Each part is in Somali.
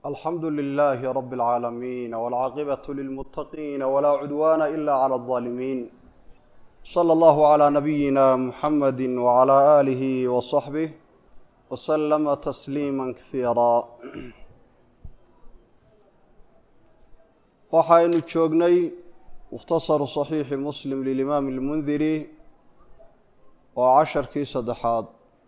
alxamdu lilaahi rabi اlcaalamiin wاlcaaqibatu lilmuttaqiina walaa cudwaana ila clى اlظaalimiin slى allahu clى nabiyina muxamadi wclى aalihi wصaxbih wslama tasliima kasiira waxaynu joognay mukhtasaru صaxiixi muslim lilimaam اlmundiri oo casharkii saddexaad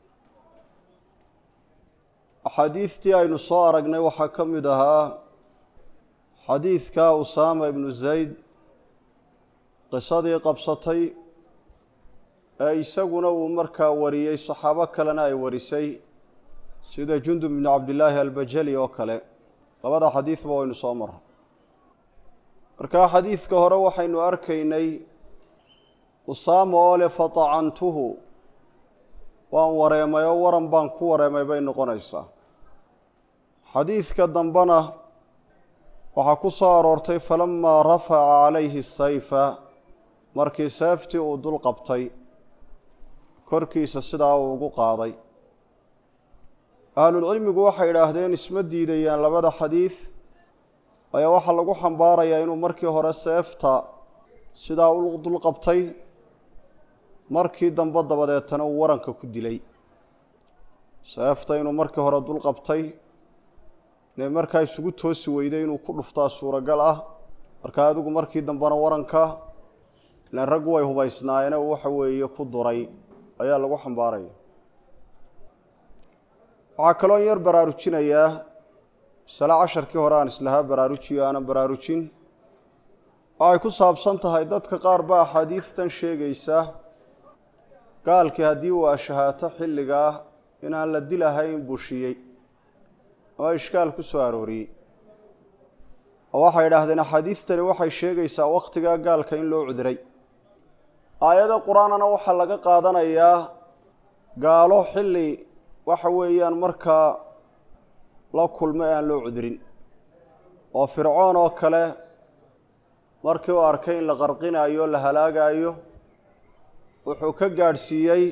axaadiidtii aynu soo aragnay waxaa ka mid ahaa xadiidka usaama ibnu zayd qisadii qabsatay ee isaguna uu markaa wariyey saxaabo kalena ay warisay sida jundub ibnu cabdillaahi albajali oo kale labada xadiidba waynu soo marray markaa xadiidka hore waxaynu arkaynay usaama oo leh fatacantuhu waan wareemay oo waran baan ku wareemay bay noqonaysaa xadiidka dambena waxaa ku soo aroortay falamaa rafaca calayhi sayfa markii seeftii uu dul qabtay korkiisa sidaa uu ugu qaaday ahlulcilmigu waxay idhaahdeen isma diidayaan labada xadiid ayaa waxaa lagu xambaarayaa inuu markii hore seefta sidaa u dul qabtay markii dambe dabadeetana uu waranka ku dilay seefta inuu markii hore dul qabtay inay markaa isugu toosi weyday inuu ku dhuftaa suuragal ah markaa adigu markii dambena waranka ilaan raggu way hubaysnaayeen waxa weeye ku duray ayaa lagu xambaaraya waxaa kaloo yar baraarujinayaa masale casharkii hore aan islahaa baraarujiyo aanan baraarujin waxay ku saabsan tahay dadka qaar ba axaadiidtan sheegaysa gaalkii haddii uu ashahaato xilligaa inaan la dilahayn bushiyey oo ishkaal ku soo arooriyey oo waxay idhaahdeen axaadiidtani waxay sheegaysaa wakhtigaa gaalka in loo cudiray aayado qur-aanana waxaa laga qaadanayaa gaalo xilli waxa weeyaan markaa la kulmo ee aan loo cudirin oo fircoon oo kale markii uu arkay in la qarqinaayo la halaagaayo wuxuu ka gaadhsiiyey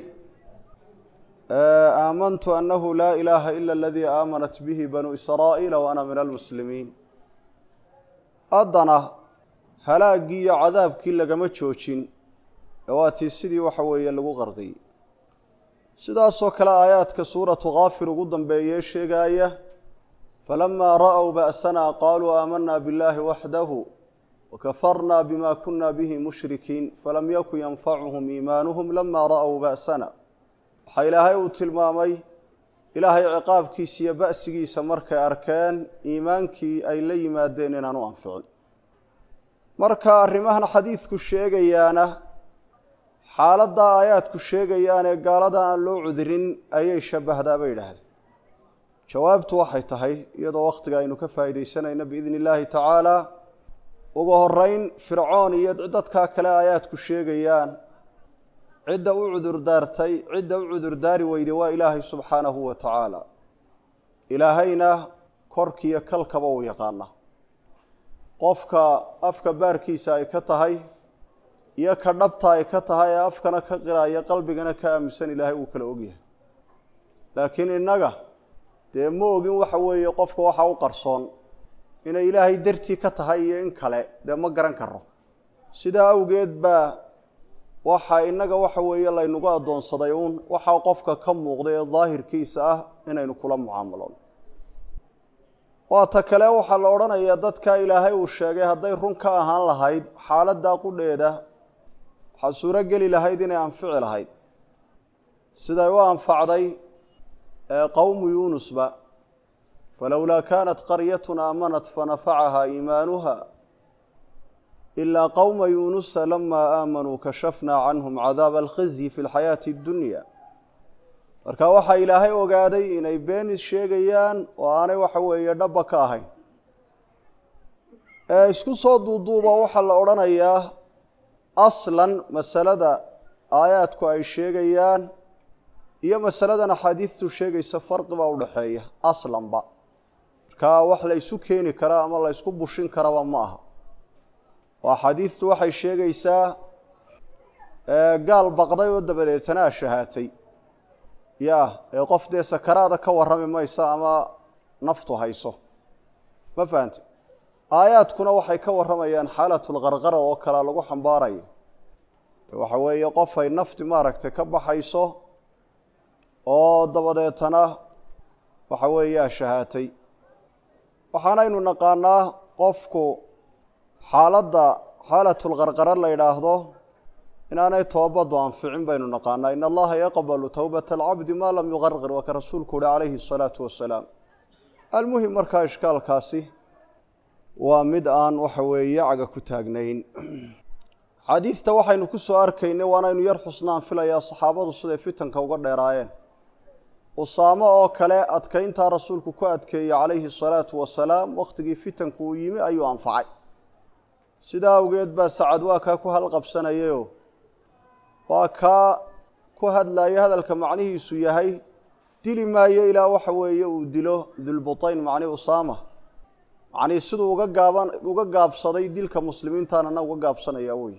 aamantu annahu laa ilaaha ila aladii aamanat bihi banuu israa'iila wa ana min almuslimiin haddana halaaggii iyo cadaabkii lagama joojin ee waa tii sidii waxa weeye lagu qarqiyey sidaasoo kale aayaadka suuratu kaafir ugu dambeeyee sheegaaya falamaa ra'w ba'sanaa qaaluu aamanaa biاllahi waxdahu wakafarna bima kuna bihi mushrikiin falam yakun yanfacuhum iimaanuhum lama ra'w ba'sana waxaa ilaahay uu tilmaamay ilaahay ciqaabkiisa iyo ba'sigiisa markay arkeen iimaankii ay la yimaadeen inaan u anficin marka arrimahan xadiidku sheegayaana xaaladda aayaadku sheegayaanee gaalada aan loo cudirin ayay shabahdaa bay idhaahdeen jawaabtu waxay tahay iyadoo wakhtiga aynu ka faa'iidaysanayno biidni illaahi tacaala ugu horeyn fircoon iyo dadkaa kale aayaadku sheegayaan cidda u cudurdaartay cidda u cudurdaari weyday waa ilaahay subxaanahu wa tacaala ilaahayna korkiiyo kalkaba uu yaqaana qofka afka baarkiisa ay ka tahay iyo ka dhabta ay ka tahay ee afkana ka qiraaya qalbigana ka aaminsan ilaahay uu kala ogyahay laakiin innaga dee ma ogin waxa weeye qofka waxa u qarsoon inay ilaahay dartii ka tahay iyo in kale dee ma garan karo sidaa awgeed baa waxaa innaga waxa weeye laynagu addoonsaday uun waxaa qofka ka muuqda ee daahirkiisa ah inaynu kula mucaamaloon waata kale waxaa la odhanayaa dadka ilaahay uu sheegay hadday run ka ahaan lahayd xaaladdaa qudheeda waxaa suuro geli lahayd inay anfici lahayd siday u anfacday qowmu yuunusba falowlaa kaanat qaryatun aamanat fanafacahaa iimaanuha ilaa qowma yuunusa lamaa aamanuu kashafnaa canhum cadaaba alkhizyi fi lxayaati addunya marka waxaa ilaahay ogaaday inay beenis sheegayaan oo aanay waxa weeye dhaba ka ahayn ee isku soo duuduuba waxaa la odhanayaa aslan masalada aayaadku ay sheegayaan iyo masaladan axaadiidtu sheegaysa farqi baa udhaxeeya aslanba markaa wax la ysu keeni karaa ama la ysku bushin karaba ma aha oo axaadiidtu waxay sheegaysaa gaal baqday oo dabadeetana ashahaatay ya ee qof dee sakaraada ka warrami maysa ama naftu hayso ma fahante aayaadkuna waxay ka warramayaan xaalatulqarqara oo kalea lagu xambaaraya waxa weeye qof ay nafti maaragtay ka baxayso oo dabadeetana waxa weeyaa shahaatay waxaanaynu naqaanaa qofku xaaladda xaalatulqarqara la yidhaahdo inaanay toobaddu anficin baynu naqaanaa in allaha yaqbalu towbata alcabdi maa lam yuqarqir waa ka rasuulku uhi calayhi asalaatu wasalaam almuhim markaa ishkaalkaasi waa mid aan waxa weeye caga ku taagnayn xadiidta waxaynu ku soo arkaynay waanaynu yar xusnaan filayaa saxaabadu siday fitanka uga dheeraayeen usaamo oo kale adkayntaa rasuulku ku adkeeyey calayhi asalaatu wasalaam wakhtigii fitanku uu yimi ayuu anfacay sidaa awgeed baa sacad waa kaa ku halqabsanayayoo waa kaa ku hadlaaya hadalka macnihiisu yahay dili maayo ilaa waxa weeye uu dilo dulbutayn macni usaama macnii siduu uga gaaban uga gaabsaday dilka muslimiintaanana uga gaabsanaya wey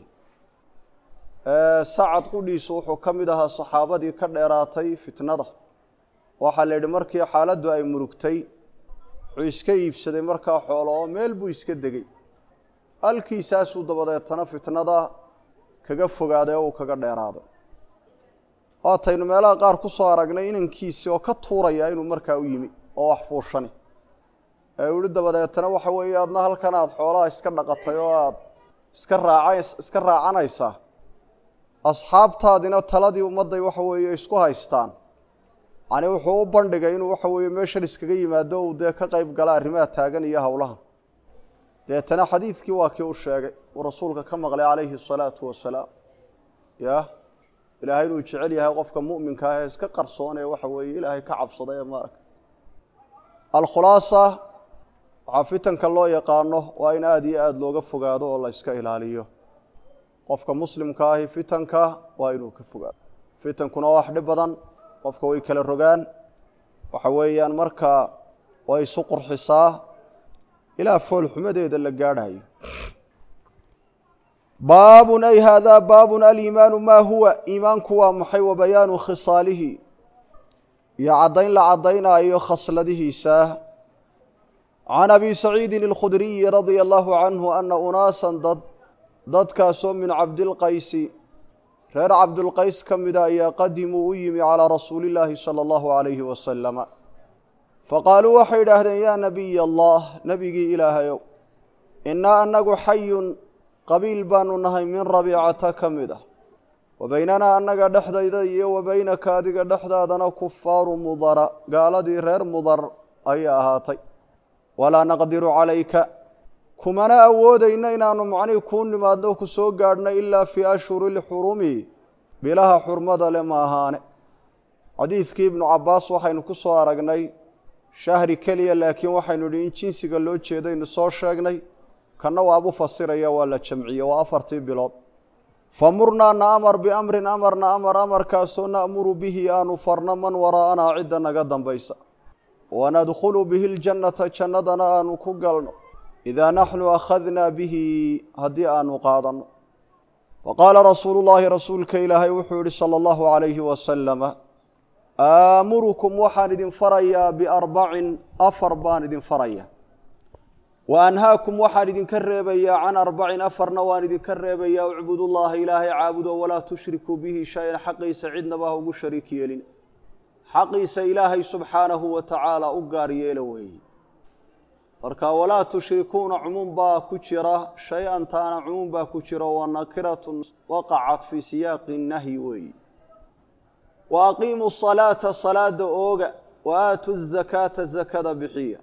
sacad qudhiisu wuxuu ka mid ahaa saxaabadii ka dheeraatay fitnada waxaa la yidhi markii xaaladdu ay murugtay wuxuu iska iibsaday markaa xoolo oo meel buu iska degay halkiisaasuu dabadeetana fitnada kaga fogaaday oo uu kaga dheeraaday waataynu meelaha qaar ku soo aragnay inankiisii oo ka tuuraya inuu markaa u yimi oo wax fuushani ee uhi dabadeetana waxa weeye adna halkan aada xoolaha iska dhaqatay oo aada iska raaca iska raacanaysaa asxaabtaadina taladii ummadday waxa weeye isku haystaan yani wuxuu u bandhigay inuu waxa weeye meeshan iskaga yimaado uu dee ka qayb gala arrimaha taagan iyo howlaha deetana xadiidkii waa kii u sheegay uu rasuulka ka maqlay calayhi asalaatu wasalaam ya ilaahay inuu jecel yahay qofka mu'minka ah ee iska qarsoon ee waxa weeye ilaahay ka cabsaday ee maaragta alkhulaasa waxaa fitanka loo yaqaano waa in aada iyo aada looga fogaado oo la yska ilaaliyo qofka muslimka ahi fitanka waa inuu ka fogaado fitankuna waa wax dhib badan qofka way kala rogaan waxa weeyaan markaa way isu qurxisaa ilaa foolxumadeeda la gaadhayo baabun ay haadaa baabun aliimaanu maa huwa iimaanku waa maxay wa bayaanu khisaalihi iyo caddayn la caddaynaayo khasladihiisa can abi saciidin alkhudriyi radia allahu canhu ana unaasan dad dadkaasoo min cabdilqaysi reer cabdulqays ka mida ayaa qadimuu u yimi calaa rasuuli illaahi sala allahu calayhi wasalama faqaaluu waxay idhaahdeen yaa nabiy allah nebigii ilaahayow innaa annagu xayun qabiil baanu nahay min rabiicata ka mid ah wa beynanaa annaga dhexdayda iyo wa beynaka adiga dhexdaadana kufaaru mudara gaaladii reer mudar ayay ahaatay walaa naqdiru calayka kumana awoodayna inaanu macnihi kuu nimaadno ku soo gaadhna ilaa fii ashhuri lxurumi bilaha xurmada le ma ahaane xadiidkii ibnu cabbaas waxaynu ku soo aragnay shahri keliya laakiin waxaynu idhi in jinsiga loo jeedaynu soo sheegnay kanna waabu fasiraya waa la jamciye waa afartii bilood famurnaa na amar biamrin amarna amar amarkaasoo na'muru bihi aanu farno man waraa'anaa cidda naga dambaysa wanadkhulu bihi ljannata jannadana aanu ku galno idaa naxnu akhadnaa bihi haddii aanu qaadanno wa qaala rasuulu llaahi rasuulka ilaahay wuxuu yihi sala allahu calayhi wasalama aamurukum waxaan idin farayaa biarbacin afar baan idin faraya wa anhaakum waxaan idinka reebayaa can arbacin afarna waan idinka reebayaa ucbudullaha ilaahay caabudo walaa tushrikuu bihi shay-an xaqiisa cidnaba ha ugu shariik yeelin xaqiisa ilaahay subxaanahu wa tacaala u gaar yeela weeye marka walaa tushrikuuna cumuum baa ku jira shay-an taana cumuum baa ku jira wa nakiratun waqacat fii siyaaqi nahyi weeye wa aqiimuu salaata salaada ooga wa aatu zakaata zakada bixiya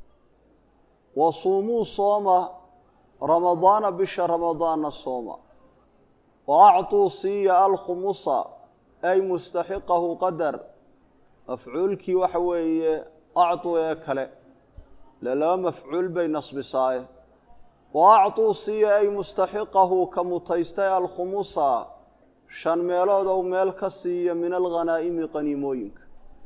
wa suumuu sooma ramadaana bisha ramadaanna sooma wa acطuu siiya alkhumusa ay mustaxiqahu qadar mafcuulkii waxa weeye acطuu ee kale le laba mafcuul bay nasbisaaye wa acطuu siiya ay mustaxiqahu ka mutaystay alkhumusa shan meelood ou meel ka siiya min alghanaa'imi qaniimooyinka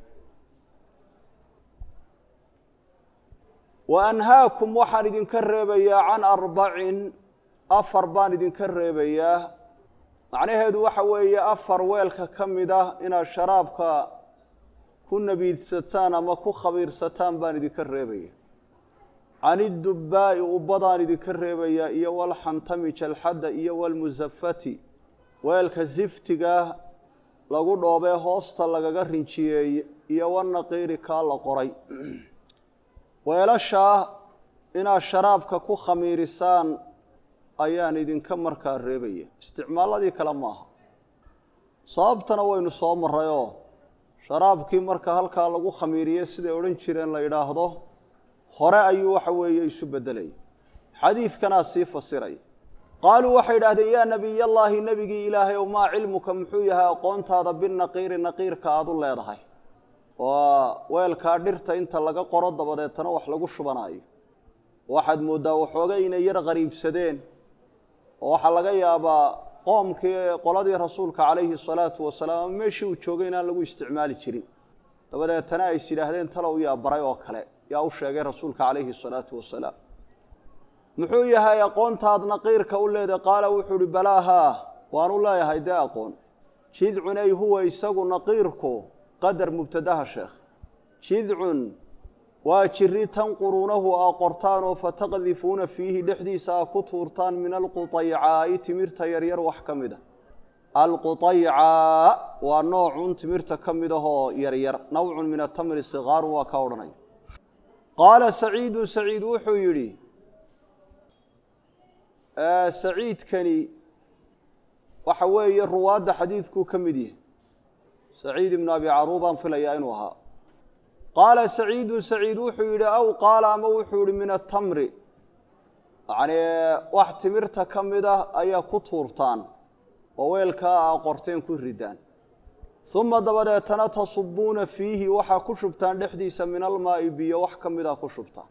wa anhaakum waxaan idinka reebayaa can arbacin afar baan idinka reebayaa macnaheedu waxa weeye afar weelka ka mid ah inaad sharaabka ku nabiidsataan ama ku khabiirsataan baan idinka reebaya can idubbaa'i ubbadaan idinka reebayaa iyo walxantami jalxadda iyo walmusafati weelka siftigaah lagu dhoobee hoosta lagaga rinjiyeeye iyo wanaqiiri kaa la qoray weelashaa inaad sharaabka ku khamiirisaan ayaan idinka markaa reebaya isticmaaladii kale maaha sababtana waynu soo marrayoo sharaabkii marka halkaa lagu khamiiriye siday odhan jireen la yidhaahdo hore ayuu waxa weeye isu beddelaya xadiidkanaa sii fasiraya qaaluu waxay idhahdeen yaa nebiyallaahi nebigii ilaahay ow maa cilmuka muxuu yahay aqoontaada binaqiiri naqiirka aada u leedahay waa weelkaa dhirta inta laga qoro dabadeetana wax lagu shubanaayo waxaad mooddaa waxoogay inay yar qariibsadeen oo waxaa laga yaabaa qoomkii qoladii rasuulka calayhi salaatu wasalaam ama meeshii uu joogay inaan lagu isticmaali jirin dabadeetana ay is yidhaahdeen talow yaa baray oo kale yaa u sheegay rasuulka calayhi salaatu wasalaam muxuu yahay aqoontaad naqiirka u leedahay qaala wuxuu uhi balaahaa waanu leeyahay dee aqoon jidcun ay huwa isagu naqiirku qadar mubtadaha sheekh jidcun waa jiri tanquruunahu aa qortaan oo fataqdifuuna fiihi dhexdiisa aa ku tuurtaan min alquطaycaa'i timirta yaryar wax ka mid a alquطaycaa waa noocun timirta ka mid ahoo yaryar nawcun min atamri sigaarun waa ka odhanay qaala saciidu saciid wuxuu yidhi saciidkani waxa weeye ruwaadda xadiidkuu ka mid yahay saciid ibnu abi caruubaan filayaa inuu ahaa qaala saciidu saciid wuxuu yidhi aw qaala ama wuxuu yihi min atamri yacnii wax timirta ka mid ah ayaa ku tuurtaan oo weelkaa aa qorteen ku ridaan uma dabadeetana tasubuuna fiihi waxaa ku shubtaan dhexdiisa min almaa'i biyo wax ka mid a ku shubtaan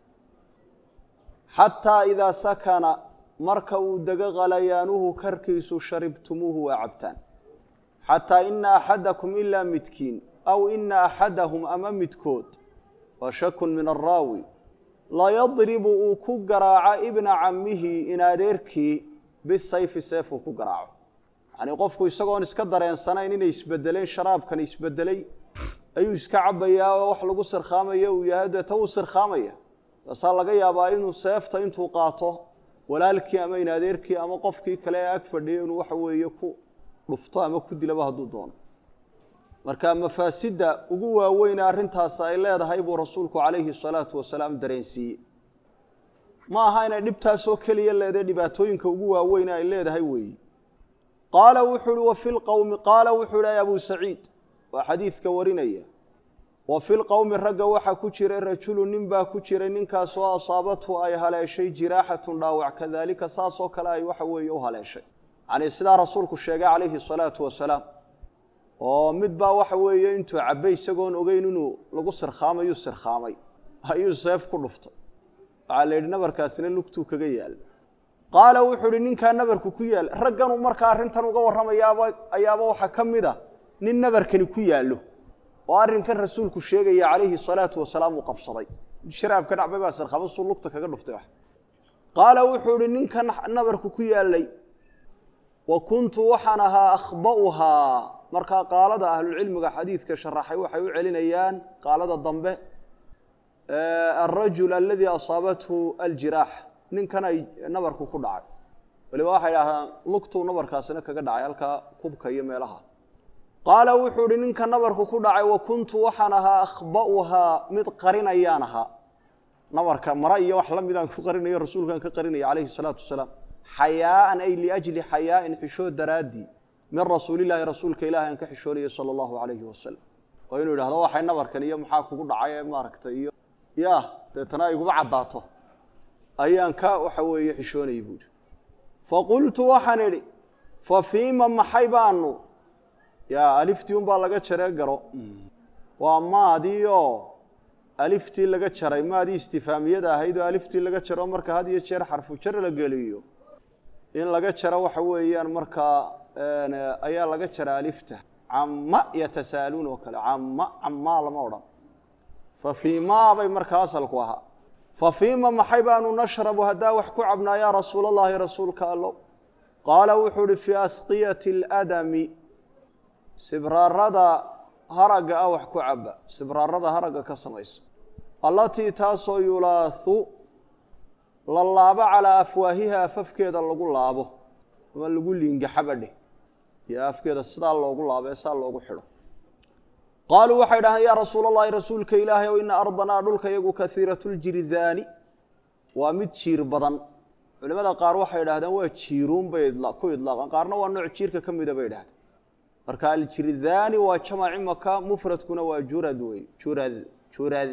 xataa idaa sakana marka uu dego khalayaanuhu karkiisu sharibtumuuhu waa cabtaan xataa ina axadakum ilaa midkiin aw ina axadahum ama midkood waa shakun min araawi layadribu uu ku garaaco ibna camihi in adeerkii bisayfi seefuu ku garaaco yacnii qofku isagoon iska dareensanayn inay isbedeleen sharaabkan isbedelay ayuu iska cabayaa oo wax lagu sirkhaamaya uu yahay deeta wuu sirkhaamaya taasaa laga yaabaa inuu seefta intuu qaato walaalkii ama in adeerkii ama qofkii kale ee ag fadhiya inuu waxa weeye ku dhufto ama ku dilaba hadduu doono marka mafaasidda ugu waaweyne arrintaas ay leedahay buu rasuulku calayhi salaatu wasalaam dareensiiyey ma aha inay dhibtaasoo keliya leedahay dhibaatooyinka ugu waaweyne ay leedahay weeye qaala wuxuu uhi wa fi lqowmi qaala wuxuu ihi abu saciid waa xadiidka warinaya wa fi lqowmi ragga waxaa ku jiray rajulu nin baa ku jiray ninkaasoo asaabathu ay haleeshay jiraaxatun dhaawac kadaalika saasoo kale ay waxa weeye u haleeshay yacnii sidaa rasuulku sheegay calayhi salaatu wasalaam oo mid baa waxa weeye intuu cabbay isagoon ogeyn inuu lagu sirkhaamayu sirkhaamay ayuu seef ku dhuftay waxaa la yidhi nabarkaasina lugtuu kaga yaal qaala wuxuu ihi ninkaa nabarku ku yaal ragganuu markaa arrintan uga warramayaaba ayaaba waxaa ka mid a nin nabarkani ku yaallo oo arrinkan rasuulku sheegaya calayhi salaatu wasalaam uu qabsaday sharaabka dhacbay baa sirkhama suu lugta kaga dhuftay wax qaala wuxuu ihi ninkan nabarku ku yaallay wa kuntu waxaan ahaa akhba'uhaa markaa qaalada ahlulcilmiga xadiidka sharaxay waxay u celinayaan qaalada dambe alrajul aladii asaabathu aljiraax ninkan ay nabarku ku dhacay waliba waxay idhahdaan lugtuu nabarkaasina kaga dhacay halkaa kubka iyo meelaha qaala wuxuu ihi ninka nabarku ku dhacay wa kuntu waxaan ahaa akhba'uhaa mid qarinayaan ahaa nabarka mara iyo wax la midaan ku qarinayo rasuulkaan ka qarinaya calayhi salaatu wasalaam xayaaan ay liajli xayaain xishood daraaddii min rasuulilaahi rasuulka ilahi aan ka xishoonayay sala allahu calayhi wasalam oo inuu yidhahdo waxay nabarkan iyo maxaa kugu dhacay ee maaragtay iyo ya deetana iguba caddaato ayaan ka waxa weeye xishoonayay buuhi faqultu waxaan idhi fa fiima maxay baanu yaa aliftii unbaa laga jaree garo waa maadiioo aliftii laga jaray maadii istifaamiyada ahayd oo aliftii laga jaro marka had iyo jeer xarfu jar la geliyo in laga jaro waxa weeyaan markaa ayaa laga jara alifta cama yatasaaluun oo kale cama camaa lama odhan fa fiimaa bay markaa asalku ahaa fa fiima maxay baanu nashrabu haddaa wax ku cabnaa yaa rasuul allahi rasuulka allow qaala wuxuu uhi fii asqiyati اladami sibraarada haragga ah wax ku caba sibraarada haragga ka samaysa allatii taasoo yulaahu la laabo calaa afwaahiha afafkeeda lagu laabo ama lagu liingaxabadheh iyo afkeeda sidaa loogu laabo ee saa loogu xidho qaaluu waxay dhahdeen yaa rasuul allahi rasuulka ilaahay ow ina ardanaa dhulka iyagu kaiiratljiridaani waa mid jiir badan culimada qaar waxay idhahdeen waa jiiruun bay ku idlaaqaan qaarna waa nooc jiirka ka mida bay idhahdeen marka aljiridaani waa jamaci maka mufradkuna waa jurad wey jurad jurad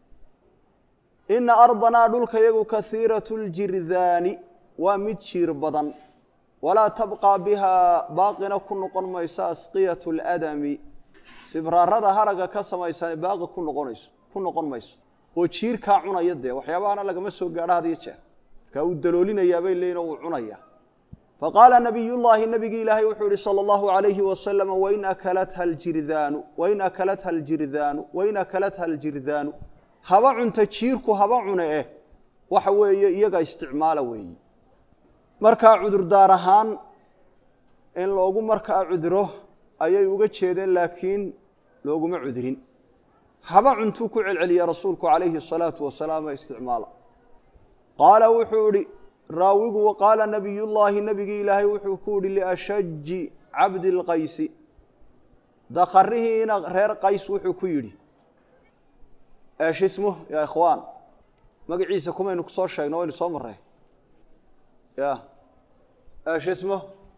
ina ardanaa dhulka iyagu kaiiratu ljiridaani waa mid jiir badan walaa tabqaa bihaa baaqina ku noqon mayso asqiyatu ladami sibraarada haraga ka samaysan baaqi ku noqonayso ku noqon mayso oo jiirkaa cunaya dee waxyaabahana lagama soo gaadho had iyo jeer markaa uu daloolinayaa bay leeyihin oo uu cunaya faqaala nabiyullaahi nabigi ilaahay wuxuu yihi sala allahu alayhi wasalam wain akalatha aljirdaanu wain akalatha aljirdaanu wain akalatha aljirdaanu haba cunta jiirku haba cune eh waxa weeye iyaga isticmaala weeyi markaa cudurdaar ahaan in loogu markaa cuduro ayay uga jeedeen laakiin looguma cudurin haba cuntuu ku celceliya rasuulku calayhi asalaatu wasalaam ee isticmaala qaala wuxuu ihi raawigu qaala nabiyullaahi nabigii ilaahay wuxuu ku yihi liashaji cabdi lqaysi dakarihiina reer qays wuxuu ku yidhi eshismu ya ikhwaan magaciisa kumaynu kusoo sheegno waynu soo marray ya eshismo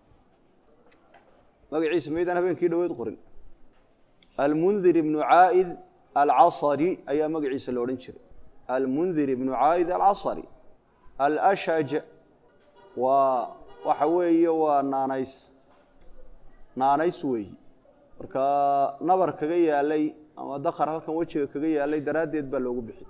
magaciisa maydaan habeenkii dhaweyd qorin almundir ibnu caa'id alcasari ayaa magaciisa la odhan jiray almundir ibnu caa'id alcasari alashaj waa waxa weeye waa naanays naanays weeyi marka nabar kaga yaalay ama dakar halkan wejiga kaga yaalay daraaddeed baa loogu bixi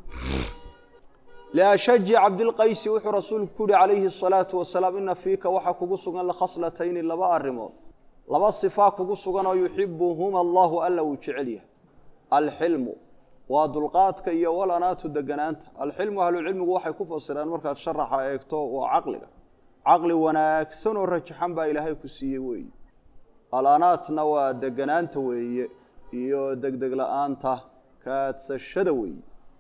liashaji cabdilqaysi wuxuu rasuulku ku yihi calayhi asalaatu wasalaam ina fiika waxaa kugu sugan lakhaslatayni laba arrimood laba sifaa kugu sugan oo yuxibuhuma allahu alla uu jecel yahay alxilmu waa dulqaadka iyo walanaatu deganaanta alxilmu ahlucilmigu waxay ku fasireen markaad sharaxa eegto waa caqliga caqli wanaagsan oo rajaxan baa ilaahay ku siiyey weeye alanaatna waa deganaanta weeye iyo degdeg la-aanta kaadsashada weeye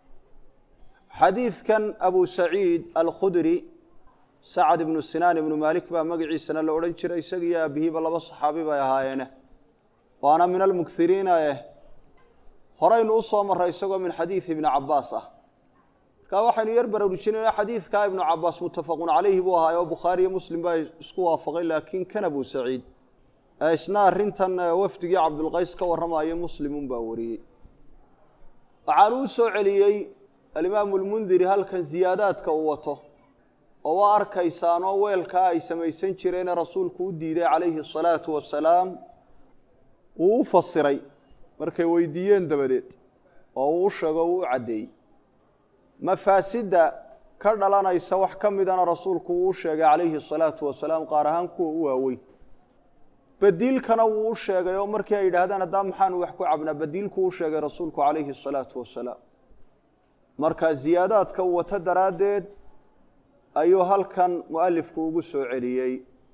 xadiidkan abu saciid alkhudri sacad ibnu sinaan ibnu maalik baa magaciisana la odhan jiray isagiiyo aabihiiba laba saxaabi bay ahaayeene waana min almukiriina eh horaynu u soo marray isagoo min xadiidi ibni cabaas ah markaa waxaynu yar baraarujinayna xadiidkaa ibnu cabaas muttafaqun calayhi buu ahaay oo bukhaari iyo muslim baa isku waafaqay laakiin kan abu saciid isna arrintan wafdigii cabdulqays ka warramayo muslimun baa wariyey waxaanu u soo celiyey alimaamu lmundiri halkan ziyaadaadka uu wato oo waa arkaysaanoo weelkaa ay samaysan jireene rasuulku u diiday calayhi asalaatu wasalaam wuu u fasiray markay weydiiyeen dabadeed oo uu u sheego uu u caddeeyey mafaasidda ka dhalanaysa wax ka midana rasuulku wuu u sheegay calayhi asalaatu wasalaam qaar ahaan kuwa u waaweyn badiilkana wuu u sheegay oo markii ay yidhaahdaan haddaa maxaanu wax ku cabnaa badiilkuu u sheegay rasuulku calayhi asalaatu wasalaam marka ziyaadaadka uu wato daraaddeed ayuu halkan mualifku ugu soo celiyey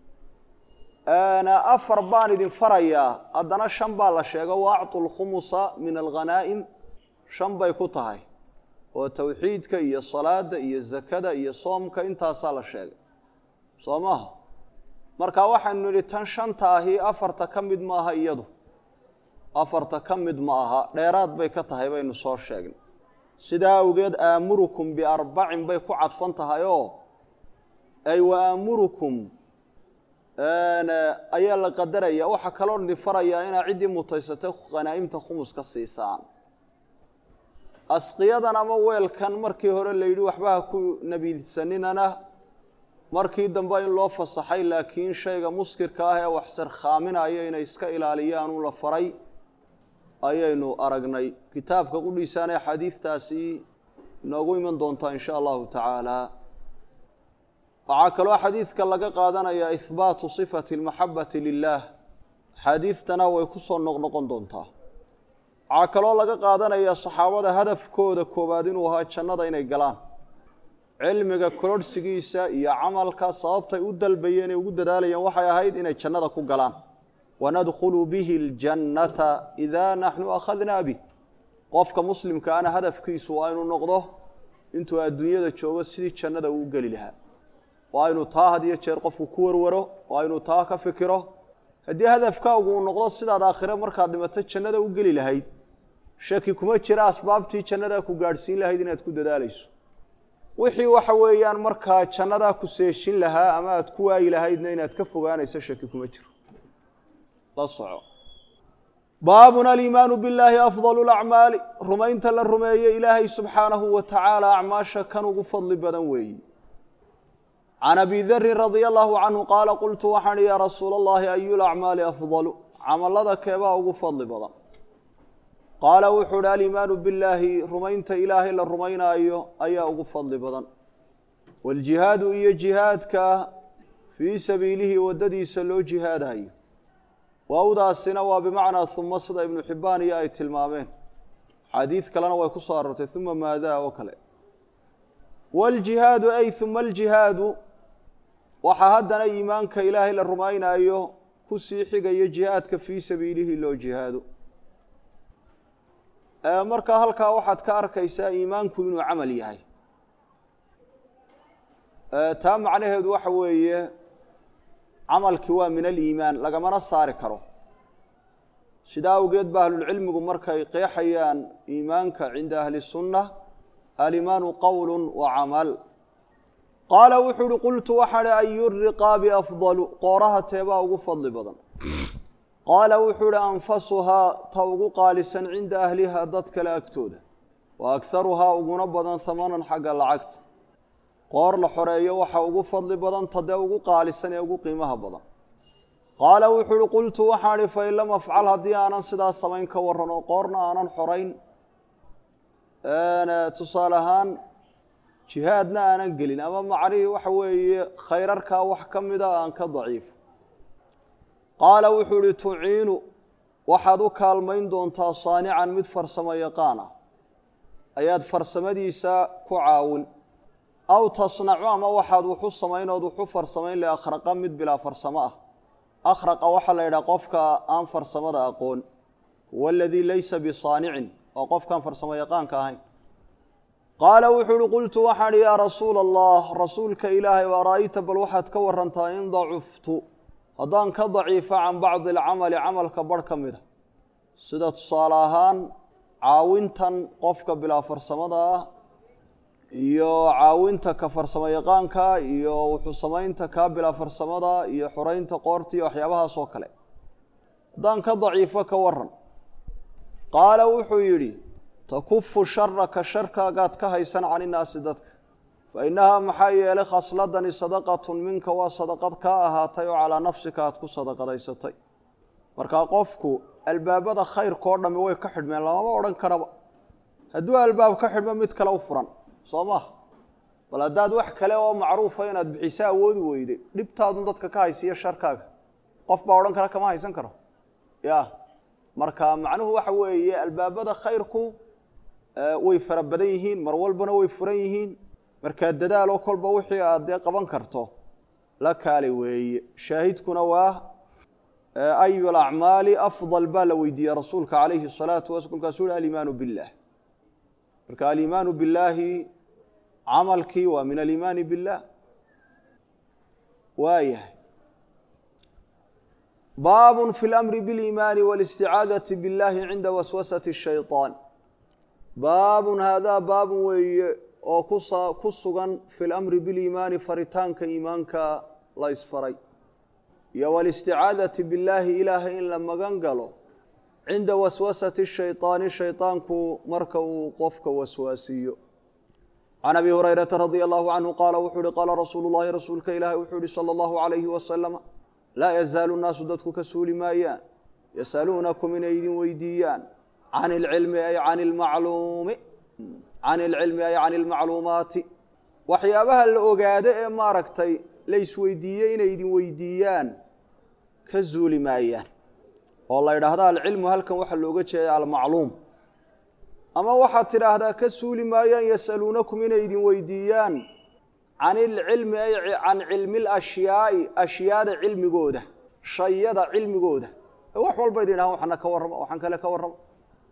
afar baan idin farayaa haddana shan baa la sheego wa actu lkhumusa min alghanaa'im shan bay ku tahay oo towxiidka iyo salaada iyo zakada iyo soomka intaasaa la sheegay soo maaha marka waxaynu nidhi tan shanta ahi afarta ka mid maaha iyadu afarta ka mid ma aha dheeraad bay ka tahay baynu soo sheegnay sidaa awgeed aamurukum biarbacin bay ku cadfan tahay oo ay wa aamurukum ayaa la qadaraya waxaa kaloo idin farayaa inaa ciddii mutaysatay khanaa'imta khumus ka siisaan asqiyadan ama weelkan markii hore la yidhi waxba ha ku nebiidsaninana markii dambe in loo fasaxay laakiin shayga muskirka ah ee wax sarkhaaminaya inay iska ilaaliyaan u la faray ayaynu aragnay kitaabka qudhiisaana xadiidtaasi inoogu iman doontaa in sha allahu tacaala waxaa kaloo xadiidka laga qaadanaya ihbaatu sifati almaxabati lilah axaadiidtana way ku soo noqnoqon doontaa waxaa kaloo laga qaadanaya saxaabada hadafkooda koowaad inuu ahaa jannada inay galaan cilmiga kororhsigiisa iyo camalka sababtay u dalbayeen ee ugu dadaalayeen waxay ahayd inay jannada ku galaan wanadkhulu bihi ljannata idaa naxnu akhadnaa bih qofka muslimkaana hadafkiisu waa inuu noqdo intuu adduunyada joogo sidii jannada uu geli lahaa waa inuu taa had iyo jeer qofku ku warwaro waa inuu taa ka fikiro haddii hadafkaagu uu noqdo sidaad aakhire markaad dhimato jannada u geli lahayd shaki kuma jira asbaabtii jannadaa ku gaadhsiin lahayd inaad ku dadaalayso wixii waxa weeyaan markaa jannadaa ku seeshin lahaa ama aad ku waayi lahaydna inaad ka fogaanayso shaki kuma jiro la soco baabun aliimaanu billaahi afdalu lacmaali rumaynta la rumeeye ilaahay subxaanahu wa tacaala acmaasha kan ugu fadli badan weeyi can abi darin radia allahu canhu qaala qultu waxaan ihi yaa rasuula allahi ayu lacmaali afdalu camalada keebaa ugu fadli badan qaala wuxuu uhi aliimaanu billaahi rumaynta ilaahay la rumaynaayo ayaa ugu fadli badan waaljihaadu iyo jihaadka fii sabiilihi waddadiisa loo jihaadayo waawdaasina waa bimacnaa uma sida ibnu xibbaan iyo ay tilmaameen xadiid kalena way ku soo aroortay uma maadaa oo kale waaljihaadu ay uma aljihaadu waxaa haddana iimaanka ilaahay la rumaynaayo ku sii xigayo jihaadka fii sabiilihi loo jihaado markaa halkaa waxaad ka arkaysaa iimaanku inuu camal yahay taa macnaheedu waxa weeye camalkii waa min aliimaan lagamana saari karo sidaa awgeed ba ahlulcilmigu markay qeexayaan iimaanka cinda ahli sunna alimaanu qowlu wa camal qaala wuxuu uhi qultu waxaan hi ayu riqaabi afdalu qooraha teebaa ugu fadli badan qaala wuxuu uhi anfasuhaa ta ugu qaalisan cinda ahliha dad kale agtooda wa akharuhaa uguna badan hamanan xagga lacagta qoor la xoreeyo waxa ugu fadli badan tadee ugu qaalisan ee ugu qiimaha badan qaala wuxuu uhi qultu waxaan ihi fain lam afcal haddii aanan sidaas samayn ka warran oo qoorna aanan xorayn tusaale ahaan jihaadna aanan gelin ama macnihii waxa weeye khayrarkaa wax ka mida aan ka daciifo qaala wuxuu ihi tuciinu waxaad u kaalmayn doontaa saanican mid farsamo yaqaan ah ayaad farsamadiisa ku caawin aw tasnacu ama waxaad wuxu samaynood wuxu farsamayn liakhraqa mid bilaa farsamo ah akhraqa waxaa la yidhaha qofka aan farsamada aqoon huwa aladii laysa bisaanicin waa qofkaan farsamo yaqaanka ahayn qaala wuxuu uhi qultu waxaan ihi yaa rasuula allah rasuulka ilaahay ara'ayta bal waxaad ka warantaa in dacuftu haddaan ka daciifa can bacdi alcamali camalka barh ka mida sida tusaale ahaan caawintan qofka bilaa farsamada ah iyo caawinta ka farsamo yaqaanka iyo wuxuu samaynta kaa bilaa farsamada iyo xoreynta qoorta iyo waxyaabahaas oo kale haddaan ka daciifo ka waran qaala wuxuu yidhi takufu sharaka sharkaagaad ka haysan can innaasi dadka fa innahaa maxaa yeelay khasladani sadaqatun minka waa sadaqad kaa ahaatay oo calaa nafsika aad ku sadaqadaysatay markaa qofku albaabada khayrkao dhammi way ka xidhmeen lamama odhan karaba hadduu albaab ka xidhmo mid kale u furan soo maha bal haddaad wax kale oo macruufa inaad bixiso awoodi weyde dhibtaadun dadka ka haysiiyo sharkaaga qof baa odhan kara kama haysan karo ya marka macnuhu waxa weeye albaabada khayrku way fara badan yihiin mar walbana way furan yihiin markaa dadaaloo kolba wixii aad dee qaban karto la kaali weeye shaahidkuna waa ayu alacmaali afdal baa la weydiiyey rasuulka calayhi salaatu wasala kolkaasuu uhi alimaanu billah marka alimaanu billaahi camalkii waa min alimaani billah waayahay baabun fi lamri biliimaani walisticaadati billahi cinda waswasati shayطaan baabun haadaa baabun weeye oo kusa ku sugan fi lamri biliimaani faritaanka iimaanka la isfaray iyo walisticaadati billaahi ilaahay in la magan galo cinda waswasati shayطaani shayطaanku marka uu qofka waswaasiiyo can abi hurayrata radia allahu canhu qaala wuxuu uhi qaala rasuulu llahi rasuulka ilaahi wuxuu ihi salى allahu alayhi wasalama laa yazaalu nnaasu dadku ka suuli maayaan yasaluunakum inay idin weydiiyaan can ilcilmi ay can ilmacluumi can ilcilmi ay can ilmacluumaati waxyaabaha la ogaado ee maaragtay la isweydiiyey inay idin weydiiyaan ka zuuli maayaan oo la yidhaahda alcilmu halkan waxaa looga jeeda almacluum ama waxaad tidhaahdaa ka suuli maayaan yasaluunakum inay idin weydiiyaan can ilcilmi ay can cilmi lashyaai ashyaada cilmigooda shayada cilmigooda wax walba idin dhahaan waxana ka warrama waxaan kale ka warrama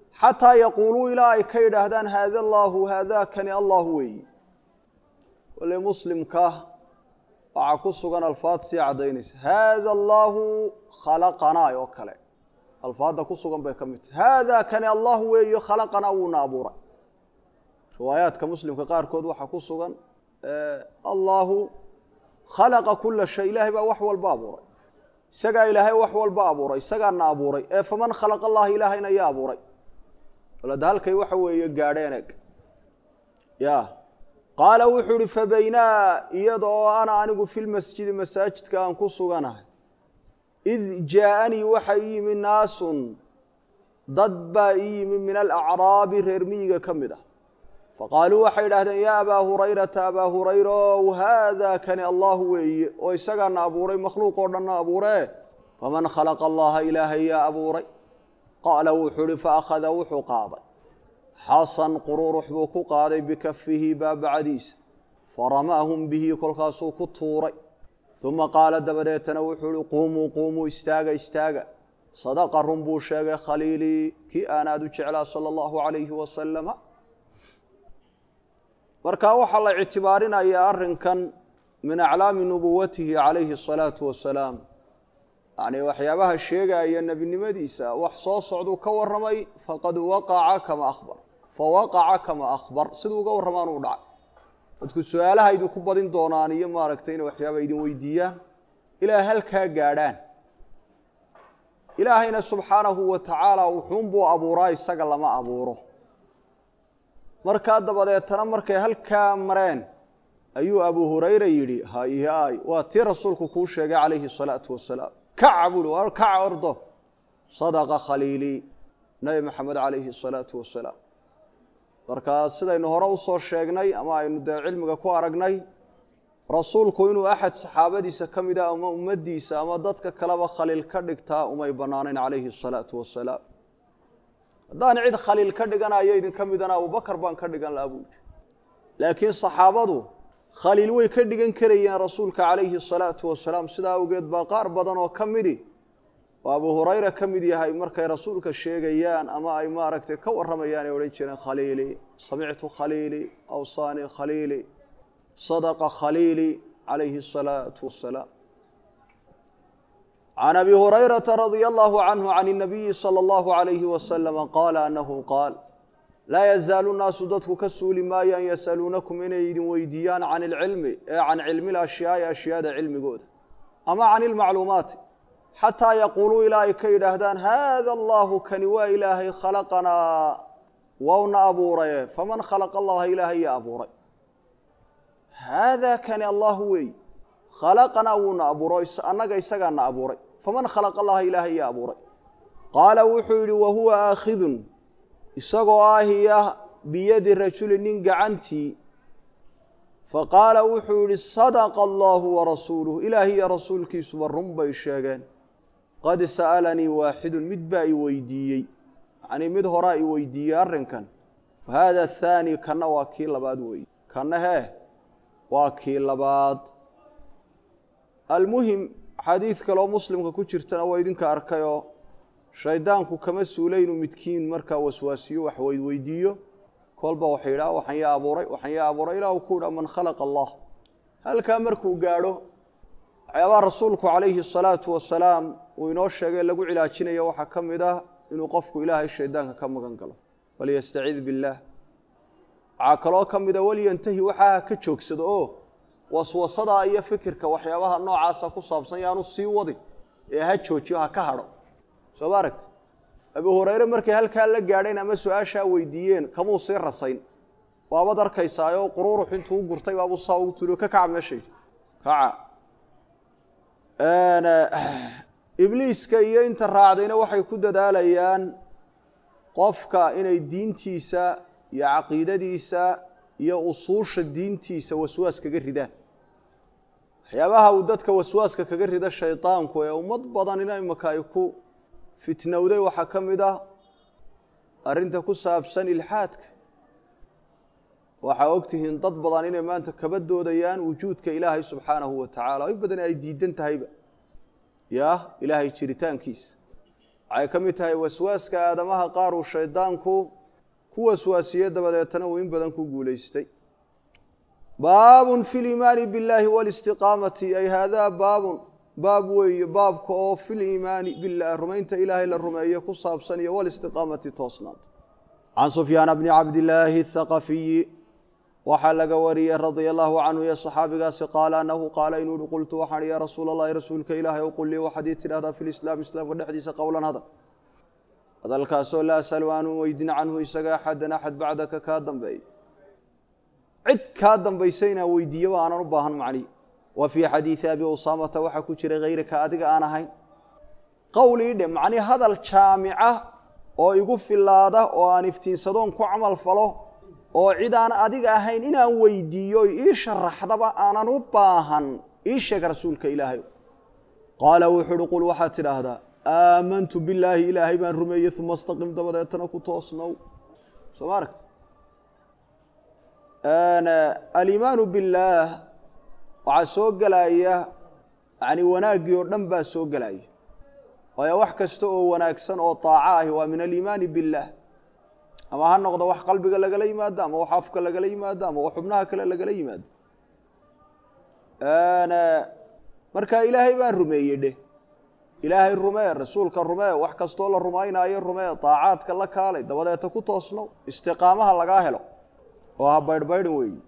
xataa yaquuluu ilaa ay ka yidhaahdaan haada allaahu haadaakani allahu weeyi wale muslimka waxaa ku sugan alfaad sii caddaynaysa haada allaahu khalaqanaa oo kale alfaadda ku sugan bay ka mid tahy haada kani allahu weeyo khalaqanaa wuuna abuuray riwaayaadka muslimka qaarkood waxaa ku sugan allaahu khalaqa kula shay ilaahay baa wax walba abuuray isagaa ilaahay wax walba abuuray isagaana abuuray ee faman khalaqa allaha ilaahayna yaa abuuray walada halkay waxa weeye gaadheen eg ya qaala wuxuu uhi fabaynaa iyada oo ana anigu fi lmasjidi masaajidka aan ku suganahay id jaaanii waxa ii yimi naasun dad baa ii yimi min alacraabi reer miyiga ka mid ah faqaaluu waxay idhaahdeen yaa abaa hurayrata abaa hurayrow haada kani allahu weeye oo isagaana abuuray makhluuq oo dhanna abuuree faman khalaqa allaha ilaahay yaa abuuray qaala wuxuu uhi faakhada wuxuu qaaday xasan qururux buu ku qaaday bikafihi baabacadiisa faramaahum bihi kolkaasuu ku tuuray uma qaala dabadeetana wuxuu uhi quumuu quumuu istaaga istaaga sadaqa run buu sheegay khaliilii kii aan aada u jeclaa sala allahu calayhi wasalama marka waxaa la ictibaarinayaa arrinkan min aclaami nubuwatihi calayhi asalaatu wasalaam yacnii waxyaabaha sheegaya nebinimadiisa wax soo socduu ka warramay faqad waqaca kama akhbar fawaqaca kama akhbar siduu uga warramaan uu dhacay dadku su-aalaha idinku badin doonaan iyo maaragtay inay waxyaaba idin weydiiyaan ilaa halkaa gaadhaan ilaahayna subxaanahu wa tacaala wuxuunbuu abuuraa isaga lama abuuro markaa dabadeetana markay halkaa mareen ayuu abu hurayra yidhi hayhaay waa tii rasuulku kuu sheegay calayhi asalaatu wasalaam kaca buuhi waa kaca ordo sadaqa khaliilii nabi maxamed calayhi asalaatu wasalaam markaa sidaynu hore usoo sheegnay ama aynu dee cilmiga ku aragnay rasuulku inuu axad saxaabadiisa ka mida ama ummaddiisa ama dadka kaleba khaliil ka dhigtaa umay bannaanayn calayhi asalaatu wasalaam haddaan cid khaliil ka dhiganayo idinka midana abubakar baan ka dhigan lahaa buuhi laakiin saxaabadu khaliil way ka dhigan karayeen rasuulka calayhi asalaatu wasalaam sidaa awgeed baa qaar badan oo ka midi oo abu hurayra ka mid yahay markay rasuulka sheegayaan ama ay maaragtay ka warramayaan ay odhan jireen khaliili samictu khaliili awsaanii khaliili sadaqa khaliili calayhi asalaatu wasalaam can abi hurayrata radia allahu canhu can اnabiyi salى allahu alayhi wasalama qaala anahu qaal laa yazaalu nnaasu dadku ka suuli maayo an yasaluunakum inay idin weydiiyaan can ilcilmi ee can cilmi lashyaai ashyaada cilmigooda ama can ilmacluumaati xataa yaquuluu ilaa ay ka yidhaahdaan haada allahu kani waa ilaahay khalaqanaa wauna abuuraye faman khalaqa allaha ilaahay ya abuuray haada kani allahu weey khalaqanaa wuuna abuuro annaga isagaana abuuray faman khalaqa allaha ilaahay ya abuuray qaala wuxuu yidhi wahuwa aakhidun isagoo ahiya biyadi rajuli nin gacantii faqaala wuxuu yidhi sadaqa allahu warasuuluh ilaahi iyo rasuulkiisuba run bay sheegeen qad sa'alanii waaxidun mid baa i weydiiyey yacnii mid horaa i weydiiyey arrinkan wahada athaani kanna waa kii labaad weeye kanna hee waa kii labaad almuhim xadiid kaleoo muslimka ku jirtana waa idinka arkayoo shaydaanku kama suula inuu midkiin markaa waswaasiyo wax weydweydiiyo kolba waxay yidhaha waxaan yaa abuuray waxaan yaa abuuray ilah uu ku yidhaha man khalaqa allah halkaa markuu gaadho waxyaabaha rasuulku calayhi asalaatu wasalaam uu inoo sheegay lagu cilaajinayo waxaa ka mid ah inuu qofku ilaahay shaydaanka ka magan galo walyastaciid billaah waxaa kaloo ka mida walyantahi waxaa ka joogsado oo waswasadaa iyo fikirka waxyaabaha noocaasa ku saabsan yaanu sii wadin ee ha joojiyo ha ka hadho soo ma aragti abu hurayre markay halkaa la gaadheen ama su-aashaa weydiiyeen kamuu sii rasayn waabad arkaysaayoo quruurux intuu u gurtay baabuu saa ugu tuuriyo ka kaca meeshay kaca ibliiska iyo inta raacdayna waxay ku dadaalayaan qofka inay diintiisa iyo caqiidadiisa iyo usuusha diintiisa waswaas kaga ridaan waxyaabaha uu dadka waswaaska kaga rida shaydaanku ee ummad badan in imaka ay ku fitnowday waxaa ka mid ah arrinta ku saabsan ilxaadka waxaa ogtihiin dad badan inay maanta kaba doodayaan wujuudka ilaahay subxaanahu wa tacaala in badan ay diidan tahayba ya ilaahay jiritaankiisa waxay ka mid tahay waswaaska aadamaha qaar uu shaydaanku ku waswaasiye dabadeetana uu in badan ku guulaystay baabun fi liimaani biاllaahi walistiqaamati ay haadaa baabun baab weeye baabka oo fi liimaani bilah rumaynta ilaahay la rumeeye ku saabsan iyo walistiqaamati toosnaanta can sufyaana bni cabdillaahi athaqafiyi waxaa laga wariyey radia allahu canhu iyo saxaabigaasi qaala anahu qaala inuu uhi qultu waxaan ya rasuula allahi rasuulka ilaahay ow qul lii waxaad ii tidhahdaa fi lislaam islaamka dhexdiisa qowlan hadal hadalkaasoo laa asalu aanu weydin canhu isaga axadan axad bacdaka kaa dambeeya cid kaa dambaysa inaan weydiiyaba aanan u baahan macnihi wa fii xadiidi abi usaamata waxaa ku jira hayraka adiga aan ahayn qowl ii dhe macnii hadal jaamica oo igu filaada oo aan iftiinsadoon ku camal falo oo cid aan adiga ahayn inaan weydiiyo ii sharaxdaba aanan u baahan ii sheeg rasuulka ilaahay qaala wuxuu uhi qul waxaad tidhaahdaa aamantu billaahi ilaahay baan rumeeyey uma astaqim dabadeetana ku toosnow soo ma aragti aliimaanu billaah waxaa soo gelaya yani wanaaggii oo dhan baa soo gelaya waayo wax kasta oo wanaagsan oo daaco ahi waa min aliimaani billaah ama ha noqdo wax qalbiga lagala yimaado ama wax afka lagala yimaado ama wax xubnaha kale lagala yimaado marka ilaahay baan rumeeyey dheh ilaahay rumee rasuulka rumee wax kastoo la rumaynaayo rumee daacaadka la kaalay dabadeeta ku toosno istiqaamaha lagaa helo oo ha baydhbaydhin weeyi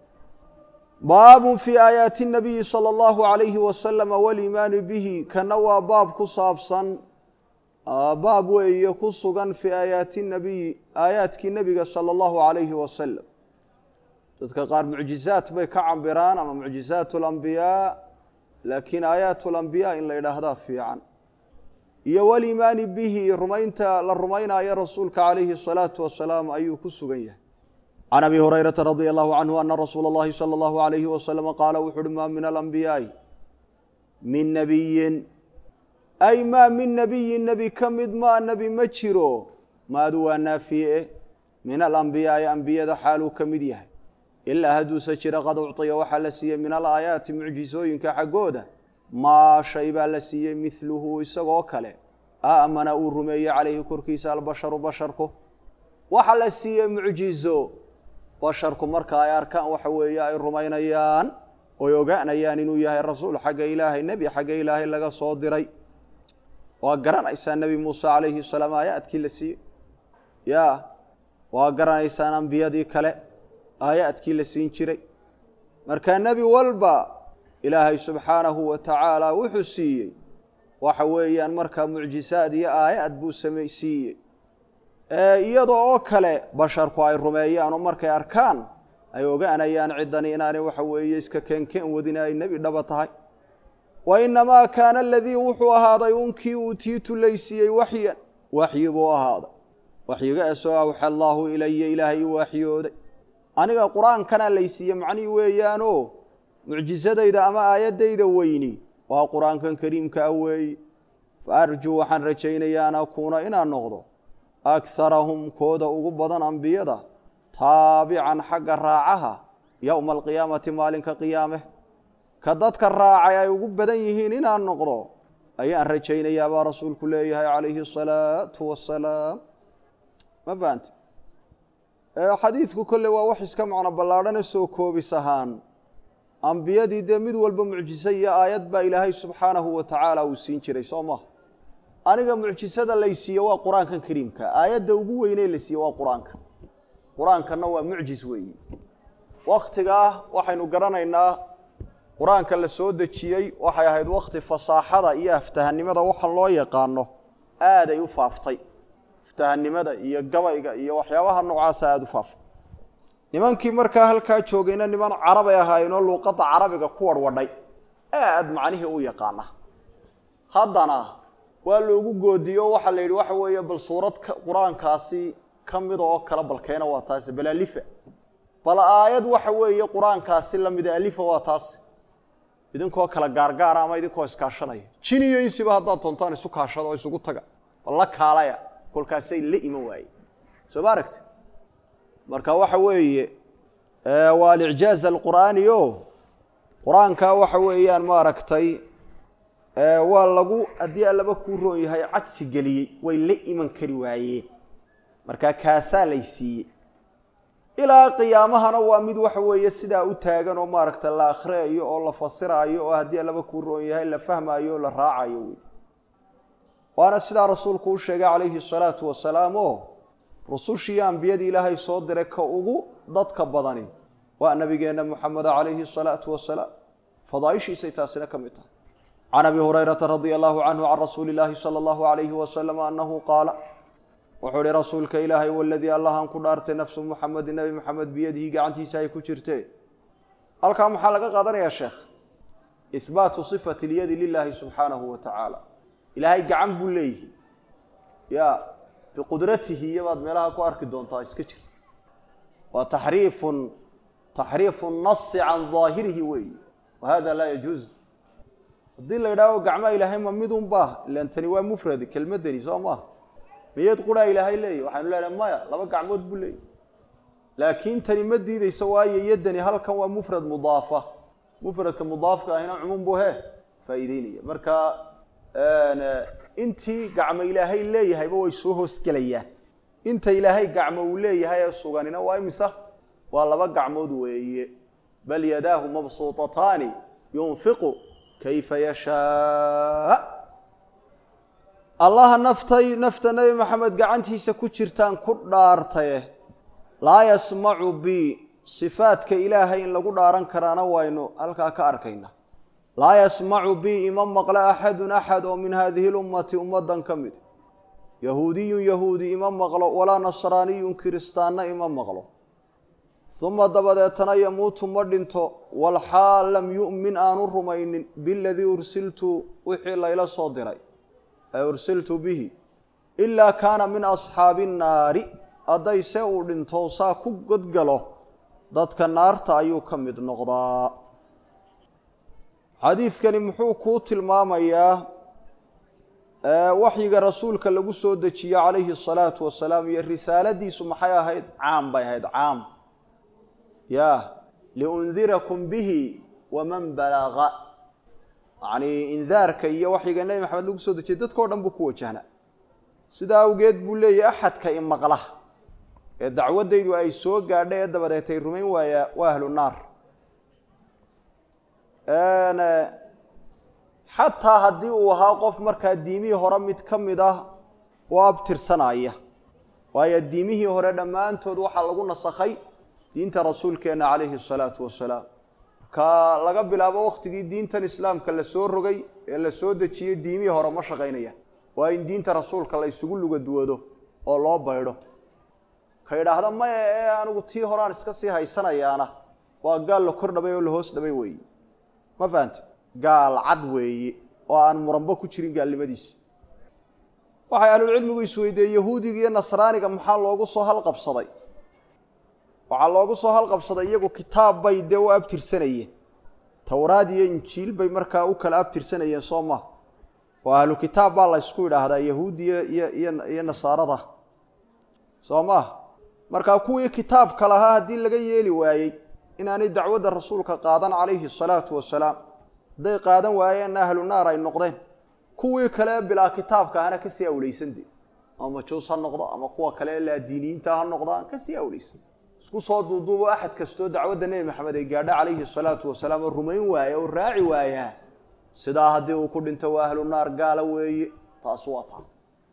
baabun fii aayaati nabiyi sala allahu alayhi wasalama waliimaanu bihi kana waa baab ku saabsan baab weeye ku sugan fii aayaati nabiyi aayaadkii nebiga sala allahu alayhi wasalam dadka qaar mucjizaat bay ka cabiraan ama mucjizaat alambiyaa laakiin aayaat alambiyaa in la yidhaahdaa fiican iyo waliimaani bihi rumaynta la rumaynaayo rasuulka calayhi asalaatu wasalaam ayuu ku sugan yahay can abi hurayrata radia allahu canhu ana rasuula اllahi salى allahu alayhi wasalama qaala wuxu uhi maa min alambiyaai min nabiyin ay maa min nabiyin nebi ka mid maa nebi ma jiro maadu waa naafiye min alambiyaai ambiyada xaaluu ka mid yahay ilaa hadduuse jira qad ucطiya waxaa la siiyey min alaayaati mucjizooyinka xaggooda maa shay baa la siiyey midluhu isagoo kale aamana uu rumeeyey calayhi korkiisa albasharu basharku waxa la siiyey mucjizo basharku marka ay arkaan waxa weeye ay rumaynayaan oy ogaanayaan inuu yahay rasuul xagga ilaahay nebi xagga ilaahay laga soo diray waa garanaysaa nebi muuse calayhi salaam aayaadkii la siiyey ya waa garanaysaan ambiyadii kale aayaadkii la siin jiray marka nebi walba ilaahay subxaanahu wa tacaala wuxuu siiyey waxa weeyaan markaa mucjisaad iyo aayaad buu same siiyey iyada oo kale basharku ay rumeeyaan oo markay arkaan ay ogaanayaan ciddani inaanay waxa weeye iska keenkeen wadin ay nebi dhaba tahay wa inamaa kaana aladii wuxuu ahaaday unkii uutiitu laysiiyey waxyan waxyi buu ahaaday waxyigaasoo awxa allaahu ilaya ilaahay u waxyooday aniga qur-aankana laysiiye macnihii weeyaanoo mucjisadayda ama aayaddayda weyni waa qur-aankan kariimka ah weeye fa arjuu waxaan rajaynayaa an akuuna inaan noqdo akharahum kooda ugu badan ambiyada taabican xagga raacaha yowma alqiyaamati maalinka qiyaame ka dadka raacay ay ugu badan yihiin inaan noqdo ayaan rajaynayaa baa rasuulku leeyahay calayhi asalaatu wassalaam ma fahamte xadiidku kolle waa wax iska macno ballaadhana soo koobis ahaan ambiyadii dee mid walba mucjiso iyo aayad baa ilaahay subxaanahu wa tacaala uu siin jiray soo maha aniga mucjisada laysiiye waa qur-aankan kariimka aayadda ugu weynee la siiye waa qur-aanka qur-aankanna waa mucjis weeyi waktigaa waxaynu garanaynaa qur-aanka la soo dejiyey waxay ahayd wakti fasaaxada iyo aftahanimada waxa loo yaqaano aaday u faaftay aftahanimada iyo gabayga iyo waxyaabaha noocaasa aada u faaftay nimankii markaa halkaa joogayna niman carabay ahaayeenoo luuqadda carabiga ku warwadhay aad macnihii u yaqaana haddana waa loogu goodiyo waxaa la yidhi waxa weeye bal suurad qur-aankaasi ka mid oo kale balkeena waa taasi bal alifa bal aayad waxa weeye qur-aankaasi lamida alifa waa taasi idinkoo kala gaargaara ama idinkoo iskaashanaya jin iyo insiba haddaad doontaan isu kaashada oo isugu taga bal la kaalaya kolkaasay la iman waaye soo ma aragti marka waxa weeye waa alicjaaz alqur'aani o qur-aanka waxa weeyaan maaragtay waa lagu haddii allaba kuu roon yahay cagsi geliyey way la iman kari waayeen markaa kaasaa lay siiyey ilaa qiyaamahana waa mid waxa weeye sidaa u taagan oo maaragta la akhriyayo oo la fasiraayo oo haddii allaba kuu roon yahay la fahmaayo oo la raacayo wey waana sidaa rasuulku u sheegay calayhi salaatu wasalaam oo rusushii ambiyadii ilaahay soo diray ka ugu dadka badani waa nabigeenna muxameda calayhi salaatu wasalaam fadaaishiisay taasina ka mid tahay can abi hurayrata radia allahu canhu can rasuuli illaahi sala allahu alayhi wasalam anahu qaala wuxuu ihi rasuulka ilaahay waladii allahan ku dhaartay nafsu muxamedin nebi moxamed biyadihi gacantiisa ay ku jirtee halkaa maxaa laga qaadanayaa sheekh ihbaatu sifati lyadi lilaahi subxaanahu wa tacaala ilaahay gacan buu leeyihi ya biqudratihi iyabaad meelaha ku arki doontaa iska jir waa taxriifun taxriifu nasi can daahirihi weeyi wa hada laa yajuuz haddii la yidhaaho gacmaa ilaahay ma midun baa ilan tani waa mufrad kelmadani soo maaha miyad quraa ilaahay leeyahy waxaynu leenahay maya laba gacmood buu leeyahy laakiin tani ma diideyso waayo yadani halkan waa mufrad mudaafa mufradka mudaafka ahina cumuum buu he faa'iideynaya marka intii gacmo ilaahay leeyahayba way soo hoosgelayaan inta ilaahay gacmo uu leeyahay ee suganina waa imisa waa laba gacmood weeye bal yadaahu mabsuutataani yunfiqu kayfa yashaa allaha naftay nafta nebi maxamed gacantiisa ku jirtaan ku dhaartaye laa yasmacu bi sifaadka ilaahay in lagu dhaaran karaana waynu halkaa ka arkayna laa yasmacu bi ima maqlo axadun axad oo min hadihi lummati ummadan ka mid yahuudiyun yahuudi ima maqlo walaa nasraaniyun kiristaanna ima maqlo uma dabadeetana yamuutu ma dhinto walxaal lam yu'min aanu rumaynin biladii ursiltu wixii layla soo diray ee ursiltu bihi ilaa kaana min asxaabi nnaari hadday se uu dhinto saa ku godgalo dadka naarta ayuu ka mid noqdaa xadiidkani muxuu kuu tilmaamayaa waxyiga rasuulka lagu soo dejiye calayhi asalaatu wasalaam iyo risaaladiisu maxay ahayd caam bay ahayd caam ya liundirakum bihi waman balaga yacnii indaarka iyo waxyiga nebi maxamed lagu soo dejiyey dadkao dhan buu ku wajahnaa sidaa awgeed buu leeyahy axadka imaqla ee dacwaddaydu ay soo gaadhay ee dabadeetay rumayn waayaa waa ahlu naar xataa haddii uu ahaa qof markaa diimihii hore mid ka mid ah oo abtirsanaya waayo diimihii hore dhammaantood waxaa lagu nasakhay diinta rasuulkeenna calayhi asalaatu wasalaam marka laga bilaabo wakhtigii diintan islaamka la soo rogay ee la soo dejiyey diimihii hore ma shaqaynayaan waa in diinta rasuulka la ysugu lugaduwado oo loo baydho ka idhaahda maya ee anigu tii horeaan iska sii haysanayaana waa gaal la kor dhabay oo la hoos dhabay weeye ma fahante gaal cad weeye oo aan muranbo ku jirin gaalnimadiisi waxay ahlulcilmigu isweydiiyey yahuudiga iyo nasraaniga maxaa loogu soo halqabsaday waxaa loogu soo halqabsaday iyagu kitaab bay dee u abtirsanayeen towraad iyo injiil bay markaa u kala abtirsanayeen soo maha oo ahlu kitaab baa la ysku idhaahdaa yahuudiya iyo iyo iyo nasaarada soo maha markaa kuwii kitaabka lahaa haddii laga yeeli waayey inaanay dacwadda rasuulka qaadan calayhi asalaatu wasalaam hadday qaadan waayeenna ahlu naar ay noqdeen kuwii kale bilaa kitaabka ahna kasii awleysan de ama majuus ha noqdo ama kuwa kale laadiiniyiinta ha noqdaan kasii awleysan isku soo duuduubo axad kastoo dacwadda nebi maxamed ay gaadho calayhi asalaatu wasalaam oo rumayn waaya oo raaci waayaa sidaa haddii uu ku dhinto waa ahlu naar gaala weeye taas waa taa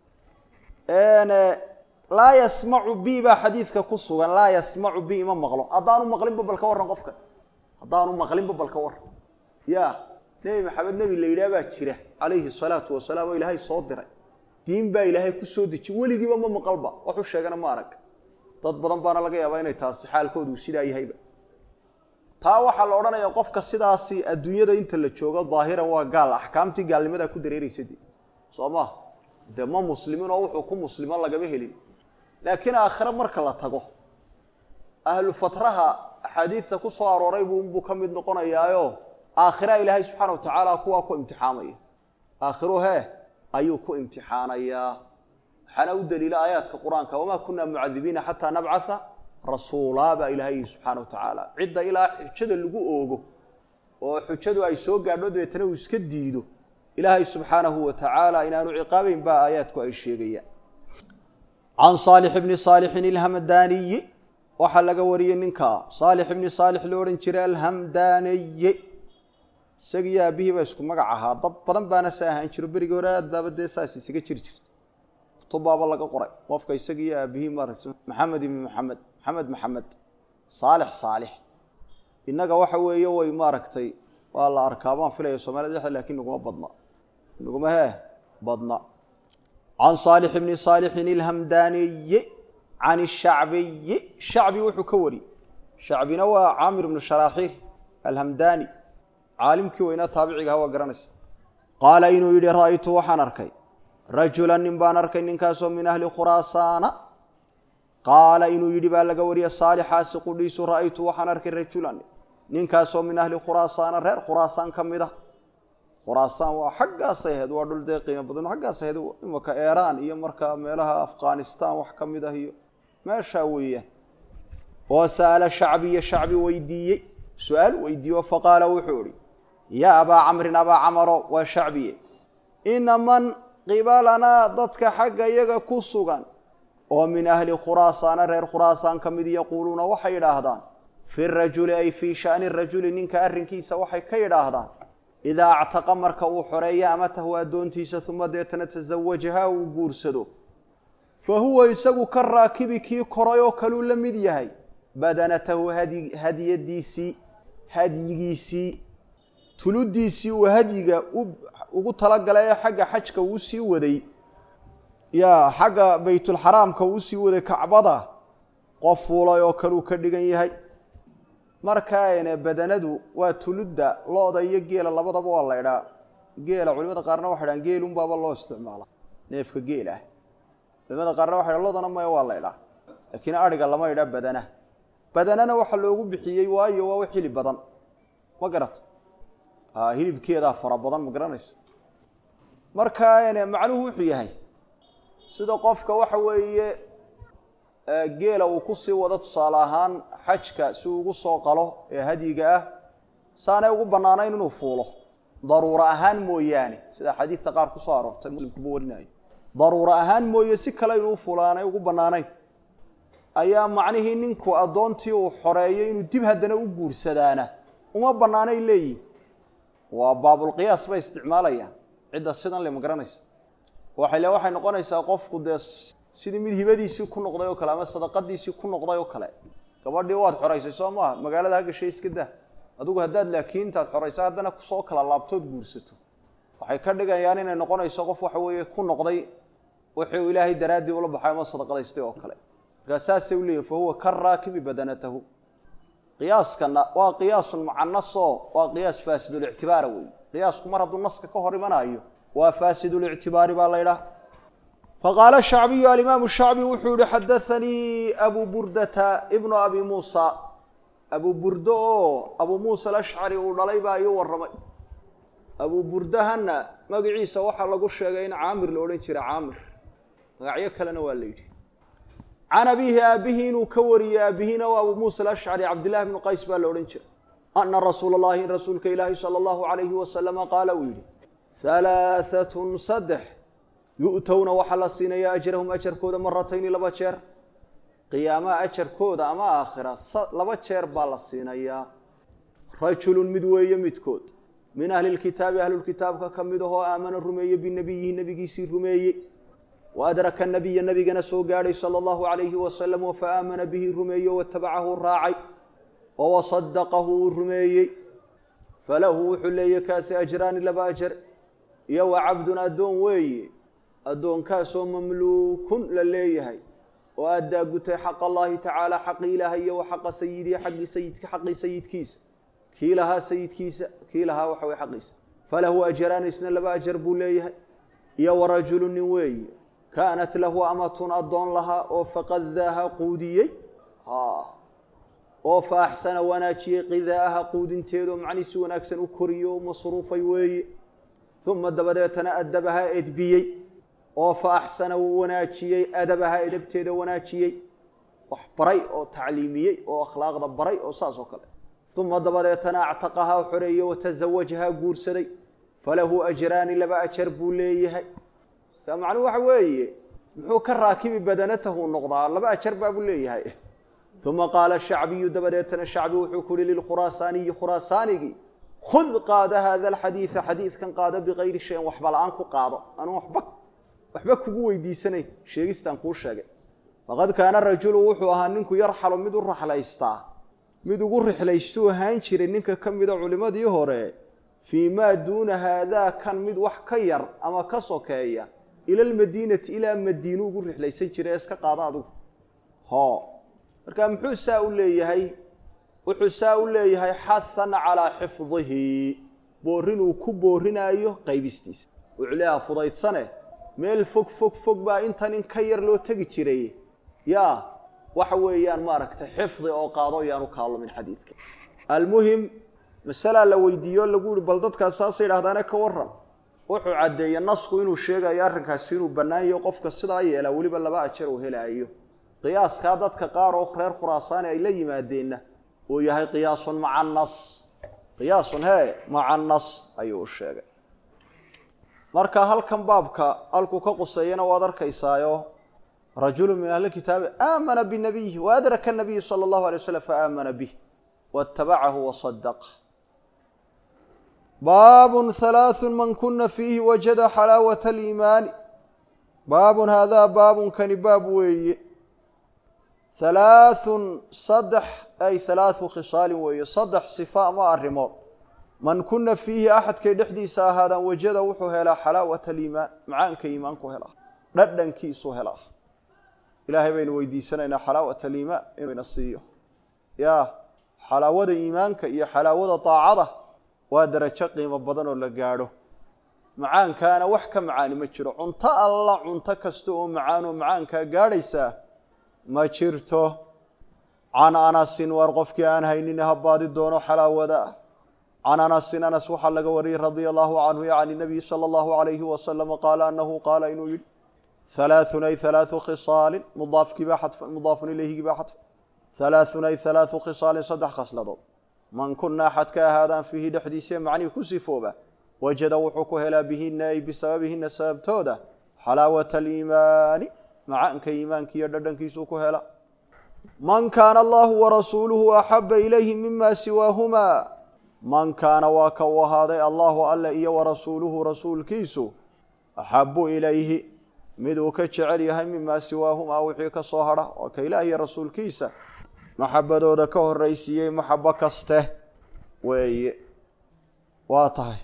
laa yasmacu bi baa xadiidka ku sugan laa yasmacu bi ima maqlo haddaanu maqlinba bal ka warran qofka haddaanu maqlinba bal ka warran ya nebi maxamed nebi la yidhaah baa jira calayhi salaatu wasalaam oo ilaahay soo diray diin baa ilaahay ku soo dejiy weligiiba ma maqalba waxu sheegana ma arag dad badan baana laga yaabaa inay taasi xaalkoodu sidaa yahayba taa waxaa la odhanayaa qofka sidaasi adduunyada inta la joogo daahiran waa gaal axkaamtii gaalnimadaa ku dareeraysa de soo maha dee ma muslimin oo wuxuu ku muslimo lagama helin laakiin aakhire marka la tago ahlu fatraha axaadiidta ku soo arooray buu unbuu ka mid noqonayaayo aakhira ilaahay subxaana wa tacaala kuwaa ku imtixaamaya aakhiru hee ayuu ku imtixaanayaa waxaana u daliila aayaadka qur-aanka wamaa kunaa mucadibiina xataa nabcatha rasuulaa baa ilaahay subxaana wa tacaala cidda ilaa xujada lagu oogo oo xujadu ay soo gaadho dabeetana uu iska diido ilaahay subxaanahu wa tacaala inaanu ciqaabeyn baa aayaadku ay sheegayaan can saalix bni saalixin ilhamdaaniyi waxaa laga wariyey ninkaa saalix ibni saalix lo odhan jiray alhamdaaniyi isagiiyo aabihii baa isku magac ahaa dad badan baana sa ahaan jiro berigii hore aad baaba dee saas isaga jiri jirta kutubbaaba laga qoray qofka isagiiyo aabihii maarata maxamed ibni maxamed maxamed maxamed saalix saalix innaga waxa weeye way maaragtay waa la arkaa baan filaya soomaalida dhexda lakin naguma badna naguma hee badna can saalix bni saalixin ilhamdaaniyi can shacbiyi shacbi wuxuu ka wari shacbina waa caamir ibnu sharaaxiil alhamdaani caalimkii weynaa taabiciga aha waa garanaysa qaala inuu yidhi ra'aytu waxaan arkay rajulan nin baan arkay ninkaasoo min ahli khuraasaana qaala inuu yidhi baa laga wariya saalixaasi qudhiisu ra'aytu waxaan arkay rajulan ninkaasoo min ahli khuraasaana reer khuraasaan ka mid ah khuraasaan waa xaggaasay ahayd waa dhul dee qiimo badan xaggaas ahayd imaka eeraan iyo markaa meelaha afghanistan wax ka mid ah iyo meeshaa weeyaan oo sa'ala shacbiya shacbi weydiiyey su-aal weydiiyo faqaala wuxuu ihi yaa abaa camrin abaa camaro waa shacbiye ina man qibalanaa dadka xagga iyaga ku sugan oo min ahli khuraasaana reer khuraasaan ka mid yaquuluuna waxay yidhaahdaan fi rajuli ay fii shani rajuli ninka arrinkiisa waxay ka yidhaahdaan idaa actaqa marka uu xoreeyo amatahu addoontiisa uma deetana tasawajaha uu guursado fa huwa isagu ka raakibi kii koray oo kaluu la mid yahay badanatahu hadi hadiyadiisii hadyigiisii tuludiisii uu hadyiga ugu talagalay ee xagga xajka uu sii waday yaa xagga baytulxaraamka uu sii waday kacbada qof fuulay oo kaluu ka dhigan yahay markaane badanadu waa tuludda lo-da iyo geela labadaba waa la idhaa geela culimada qaarna waxay dhahan geelunbaaba loo isticmaala neefka geel ah culimada qaarna waxay dhan lodana maya waa la idhaa laakiin adhiga lama idhaa badana badanana waxaa loogu bixiyey waayo waa wax hilib badan ma garata hilibkeedaa fara badan ma garanaysa markaane macnuhu wuxuu yahay sida qofka waxa weeye geela uu kusii wado tusaale ahaan xajka si uu ugu soo qalo ee hadyiga ah saanay ugu bannaanayn inuu fuulo daruuro ahaan mooyaane sida xadiidka qaar kusoo aroortay muslimkuba warinayo daruuro ahaan mooye si kale inuu fuulo aanay ugu bannaanayn ayaa macnihii ninku addoontii uu xoreeyo inuu dib haddana u guursadaana uma bannaanay leeyihin waa baabulqiyaas bay isticmaalayaan cidda sidan le ma garanaysa waxay le waxay noqonaysaa qofku dee sidii mid hibadiisii ku noqday oo kale ama sadaqadiisii ku noqday oo kale gabadhii waad xoraysay soo maaha magaalada ha gashay iska dah adigu haddaad laakiin intaad xoraysa haddana kusoo kala laabtood guursato waxay ka dhigayaan inay noqonayso qof waxa weeye ku noqday wixii uu ilaahay daraaddii ula baxay ama sadaqadaystay oo kale markaa saasay u leeyihin fa huwa ka raakibi badanatahu qiyaaskana waa qiyaasun mucanasoo waa qiyaas faasidulctibaara wey qiyaasku mar hadduu naska ka hor imanaayo waa faasidulctibaari baa la ydhaah faqaala shacbiyu alimaamu shacbi wuxuu yihi xadaanii abu burdata ibnu abi muusa abu burdo oo abu muusa alashcari uu dhalay baa ii warramay abu burdahana magaciisa waxaa lagu sheegay in caamir la odhan jira caamir magacyo kalena waa la yidhi can abiihi aabihii inuu ka wariyey aabihina waa abu muusa alashcari cabdillahi bnu qays baa la odhan jira ana rasuula allahi in rasuulka ilaahi sala allahu alayhi wasalama qaala uu yidhi halaahatun saddex yu'towna waxaa la siinaya ajrahum ajarkooda maratayni laba jeer qiyaamaha ajarkooda ama aakhira laba jeer baa la siinayaa rajulun mid weeye midkood min ahli lkitaabi ahlulkitaabka ka mid ahoo aamana rumeeye binabiyihi nebigiisii rumeeyey wa adraka nabiya nabigana soo gaadhay sala allahu alayhi wasalam oo fa aamana bihi rumeeye watabacahu raacay oo wasadaqahu uu rumeeyey falahu wuxuu leeyahy kaasi ajraani laba ajar iyo wa cabdun addoon weeye addoonkaasoo mamluukun la leeyahay oo addaa gutay xaq allahi tacaala xaqi ilaahay iyo wa xaqa sayidihi xaqii sayidka xaqii sayidkiisa kii lahaa sayidkiisa kii lahaa waxa weye xaqiisa falahu ajraani isna laba ajar buu leeyahay iyo wa rajulu nin weeye kaanat lahu amatun addoon lahaa oo faqadaaha quudiyey oo fa axsana wanaajiyey qidaaha quudinteedo macnii si wanaagsan u koriyo o masruufay weeye uma dabadeetana adabaha edbiyey oo fa axsana wuu wanaajiyey adabaha edabteeda wanaajiyey wax baray oo tacliimiyey oo akhlaaqda baray oo saas oo kale uma dabadeetana actaqahaa xoreeyey watasawajahaa guursaday falahu ajraani laba ajar buu leeyahay ka macnuhu waxa weeye muxuu ka raakibi badanatahu noqdaa laba ajar baabuu leeyahay uma qaala shacbiyu dabadeetana shacbi wuxuu ku uhi lilkhuraasaaniyi khuraasaanigii khud qaada hada alxadiida xadiidkan qaada bikayri shayin waxba la-aan ku qaado anuu waba waxba kugu weydiisanayn sheegistaan kuu sheegay faqad kaana rajulu wuxuu ahaa ninku yarxalu mid u raxlaystaa mid ugu rixlaystuu ahaan jiray ninka ka mida culimmadii hore fii maa duuna haadaa kan mid wax ka yar ama ka sokeeya ila almadiinati ilaa madiinu ugu rixlaysan jiray ee iska qaada adigu ho marka muxuu saa u leeyahay wuxuu saa u leeyahay xahan calaa xifdihi boorin uu ku boorinaayo qaybistiisa wuxuu leeyaha fudaydsane meel fog fog fog baa intan in ka yar loo tegi jiray yaa waxa weeyaan maaragtay xifdi oo qaado yaanu kaalumin xadiidka almuhim masalaa la weydiiyo lagu yihi bal dadkaas saasay idhahdaane ka waran wuxuu caddeeyey nasku inuu sheegayo arrinkaasi inuu bannaan yaho qofka sidaa yeelaa weliba laba ajar uu helaayo qiyaaskaa dadka qaar oo reer khuraasaani ay la yimaadeenna uu yahay qiyaasun maca nas qiyaasun hee maca nas ayuu u sheegay marka halkan baabka halkuu ka quseeyana waad arkaysaayo rajulu min ahli kitaabi aamana binabiyihi waadraka nabiyi sala allahu alay waslam faaamana bih waatabacahu wasadaq baabun halaathun man kuna fiihi wajada xalaawata aliimaani baabun haadaa baabunkani baab weeye halaathun saddex ay halaathu khisaalin weeye saddex sifa ama arrimood man kuna fiihi axadkay dhexdiisa ahaadaan wajada wuxuu helaa xalaawata aliimaan macaanka iimaanku helaa dhadhankiisu helaa ilaahay baynu weydiisanaynaa xalaawat aliimaan inuu ina siiyo ya xalaawada iimaanka iyo xalaawada daacada waa darajo qiimo badan oo la gaadho macaankaana wax ka macaani ma jiro cunto alla cunto kasta oo macaan oo macaankaa gaadhaysaa ma jirto can anasin waar qofkii aan haynin habaadi doono xalaawada ah can anasin anas waxaa laga wariyey radia allahu canhu can nabiyi sala allahu alayhi wasalama qaala anahu qaala inuu yihi halaathun ay halaathu khisaalin mudaafkiibaa xadfan mudaafun ilayhigii baa xadfan halaathun ay halaathu khisaalin saddex khasladood man kuna axad ka ahaadaan fiihi dhexdiisee macnihii ku sifooba wajada wuxuu ku helaa bihina ay bisababihina sababtooda xalaawata aliimaani macaanka iimaanka iyo dhadhankiisuu ku hela man kaana allahu warasuuluhu axaba ilayhi mima siwaahumaa man kaana waa ka uu ahaaday allahu alle iyo warasuuluhu rasuulkiisu axabu ilayhi mid uu ka jecel yahay mimaa siwaahumaa wixii ka soo hadha waa ka ilaah iyo rasuulkiisa maxabadooda ka horraysiiyey maxabo kaste weeye waa tahay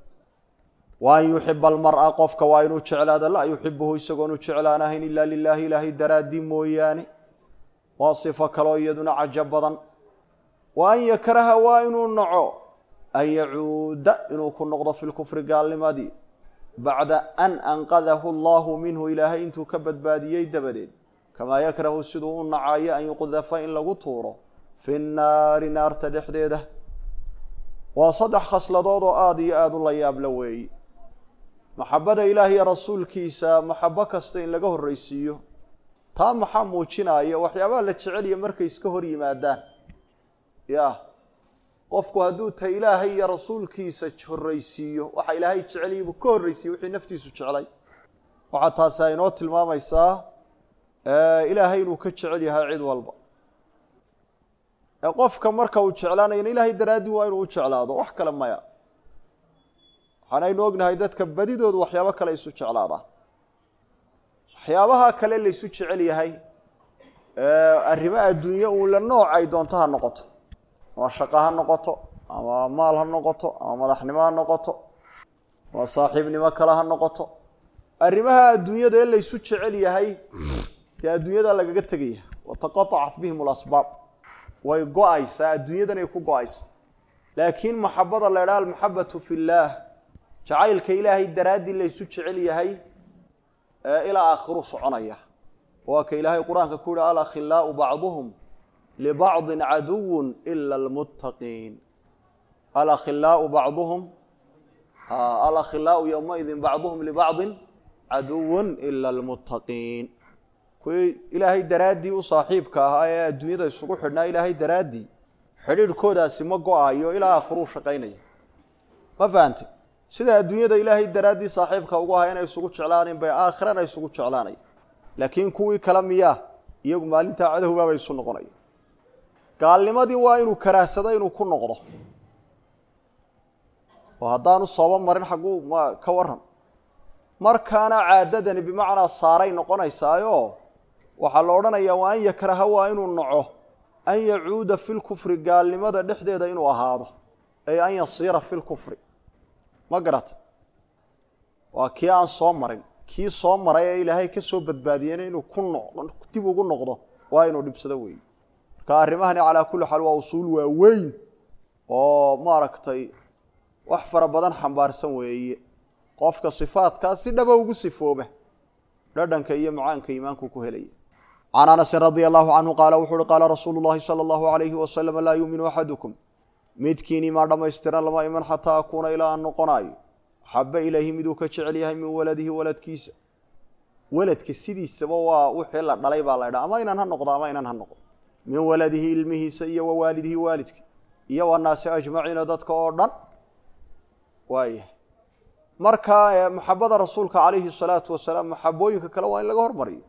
wa an yuxiba almara qofka waa inuu jeclaado laa yuxibuhu isagoonu jeclaanahayn ilaa lilaahi ilaahay daraaddii mooyaane waa sifo kaloo iyaduna cajo badan wa an yakraha waa inuu naco an yacuuda inuu ku noqdo fi lkufri gaalnimadii bacda an anqadahu allahu minhu ilaahay intuu ka badbaadiyey dabadeed kamaa yakrahu siduu u nacayo an yuqdafa in lagu tuuro fi nnaari naarta dhexdeeda waa saddex khasladood oo aada iyo aada u la yaabla weeyi maxabada ilaah iyo rasuulkiisa maxabo kasta in laga horreysiiyo taa maxaa muujinaya waxyaabaha la jeceliya markay iska hor yimaadaan ya qofku hadduu ta ilaahay iyo rasuulkiisa horreysiiyo waxa ilaahay jeceliya buu ka horreysiiye wixii naftiisu jeclay waxaa taasi ay inoo tilmaamaysaa ilaahay inuu ka jecel yahay cid walba qofka marka uu jeclaanayana ilaahay daraaddii waa inuu u jeclaado wax kale maya waxaanaynu ognahay dadka badidoodu waxyaabo kale isu jeclaadaan waxyaabaha kale laysu jecel yahay arrimo adduunye uun la nooc ay doonto ha noqoto ama shaqo ha noqoto ama maal ha noqoto ama madaxnimo ha noqoto ama saaxiibnimo kale ha noqoto arrimaha adduunyada ee laysu jecel yahay dee adduunyada lagaga tegaya wataqaacat bihim alasbaab way go-aysaa adduunyadan ay ku go-aysa laakiin maxabada la idhaha almaxabatu fi llaah jacaylka ilaahay daraaddii laysu jecel yahay ilaa aakhiru soconaya waa ka ilaahay qur-aanka ku yihi alakhilaau bacduhum libacdin caduwun ila almuttaqiin alakhilaau bacduhum alakhilaau yowmaidin bacduhum libacdin caduwun ila almuttaqiin kuwii ilaahay daraaddii u saaxiibka ahaa ee adduunyada isugu xidhnaa ilaahay daraaddii xidhiidhkoodaasi ma go-ayo ilaa aakhiruu shaqaynaya ma fahante sida adduunyada ilaahay daraaddii saaxiibka ugu ahaa inay isugu jeclaanayn bay aakhirana isugu jeclaanay laakiin kuwii kale miyaa iyagu maalintaa cadowbaabay isu noqonaya gaalnimadii waa inuu karaahsado inuu ku noqdo oo haddaanu sooba marin xagguu ma ka waran markaana caadadani bimacnaa saaray noqonaysaayo waxaa la odhanayaa waa an yakraha waa inuu naco an yacuuda fi lkufri gaalnimada dhexdeeda inuu ahaado ay an yasiira fi lkufri ma garata waa kii aan soo marin kii soo maray ee ilaahay ka soo badbaadiyeyna inuu ku no dib ugu noqdo waa inuu dhibsado weeye marka arrimahani calaa kulli xaal waa usuul waaweyn oo maaragtay wax fara badan xambaarsan weeye qofka sifaadkaa si dhaba ugu sifooba dhadhanka iyo macaanka iimaanku ku helaya can anasin radia allahu canhu qaala wuxu uhi qaala rasuulu llahi sala allahu alayhi wasalam laa yuuminu axadukum midkiin imaa dhammaystiran lama iman xataa akuuna ilaa aan noqonaayo axaba ilayhi miduu ka jecel yahay min waladihi waladkiisa waladka sidiisaba waa wixii la dhalay baa la ydhaha ama inan ha noqdo ama inan ha noqdo min waladihi ilmihiisa iyo wa waalidihi waalidka iyo wanaasi ajmaciina dadka oo dhan waayahay marka maxabada rasuulka calayhi salaatu wasalaam maxabooyinka kale waa in laga hormariyo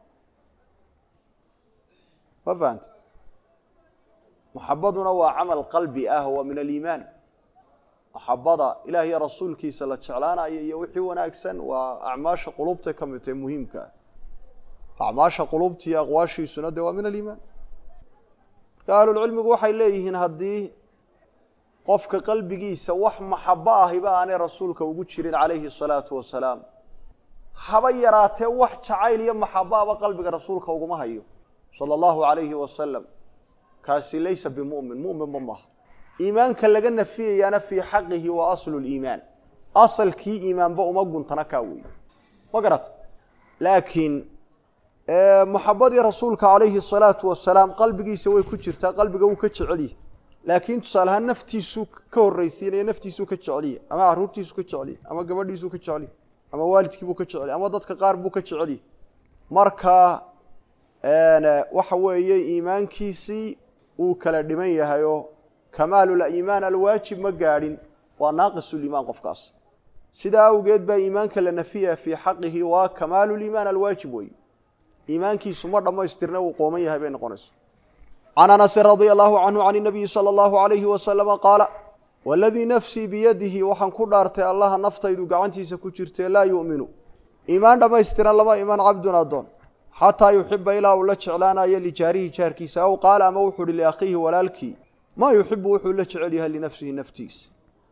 ma fahanta maxabaduna waa camal qalbi ah waa min aliimaan maxabada ilaah iyo rasuulkiisa la jeclaanayo iyo wixii wanaagsan waa acmaasha qulubtay ka mid tahay muhiimka ah acmaasha qulubta iyo aqwaashiisuna dee waa min aliimaan marka ahlulcilmigu waxay leeyihiin haddii qofka qalbigiisa wax maxabo ahiba aanay rasuulka ugu jirin calayhi salaatu wasalaam haba yaraatee wax jacayl iyo maxabaaba qalbiga rasuulka uguma hayo sala allahu alayhi wasalam kaasi laysa bimu'min mu'minba maaha iimaanka laga nafiyayaana fii xaqihi waa aslu liimaan asalkii iimaanba uma guntana kaa weeye ma garata laakiin maxabadii rasuulka calayhi salaatu wasalaam qalbigiisa way ku jirtaa qalbiga wuu ka jecelyahy laakiin tusaale ahaan naftiisuu ka horreysiinaya naftiisuu ka jeceliya ama caruurtiisuu ka jeceliya ama gabadhiisuu ka jeceliya ama waalidkiibuu ka jeceliya ama dadka qaar buu ka jeceliya marka waxa weeye iimaankiisii uu kala dhiman yahayoo kamaaluliimaan alwaajib ma gaadhin waa naaqisuliimaan qofkaas sidaa awgeed baa iimaanka la nafiya fii xaqihi waa kamaaluliimaan alwaajib wey iimaankiisu ma dhammaystirna uu qooman yahay bay noqonaysa can anasin radia allahu canhu can inabiyi sala allahu alayhi wasalama qaala waladii nafsii biyadihi waxaan ku dhaartay allaha naftaydu gacantiisa ku jirtee laa yu'minu iimaan dhammaystiran lama iman cabdun addoon xataa yuxiba ilaa uu la jeclaanayo lijaarihi jaarkiisa aw qaala ama wuxuu uhi liakhiihi walaalkii maa yuxibu wuxuu la jecel yahay linafsihi naftiisa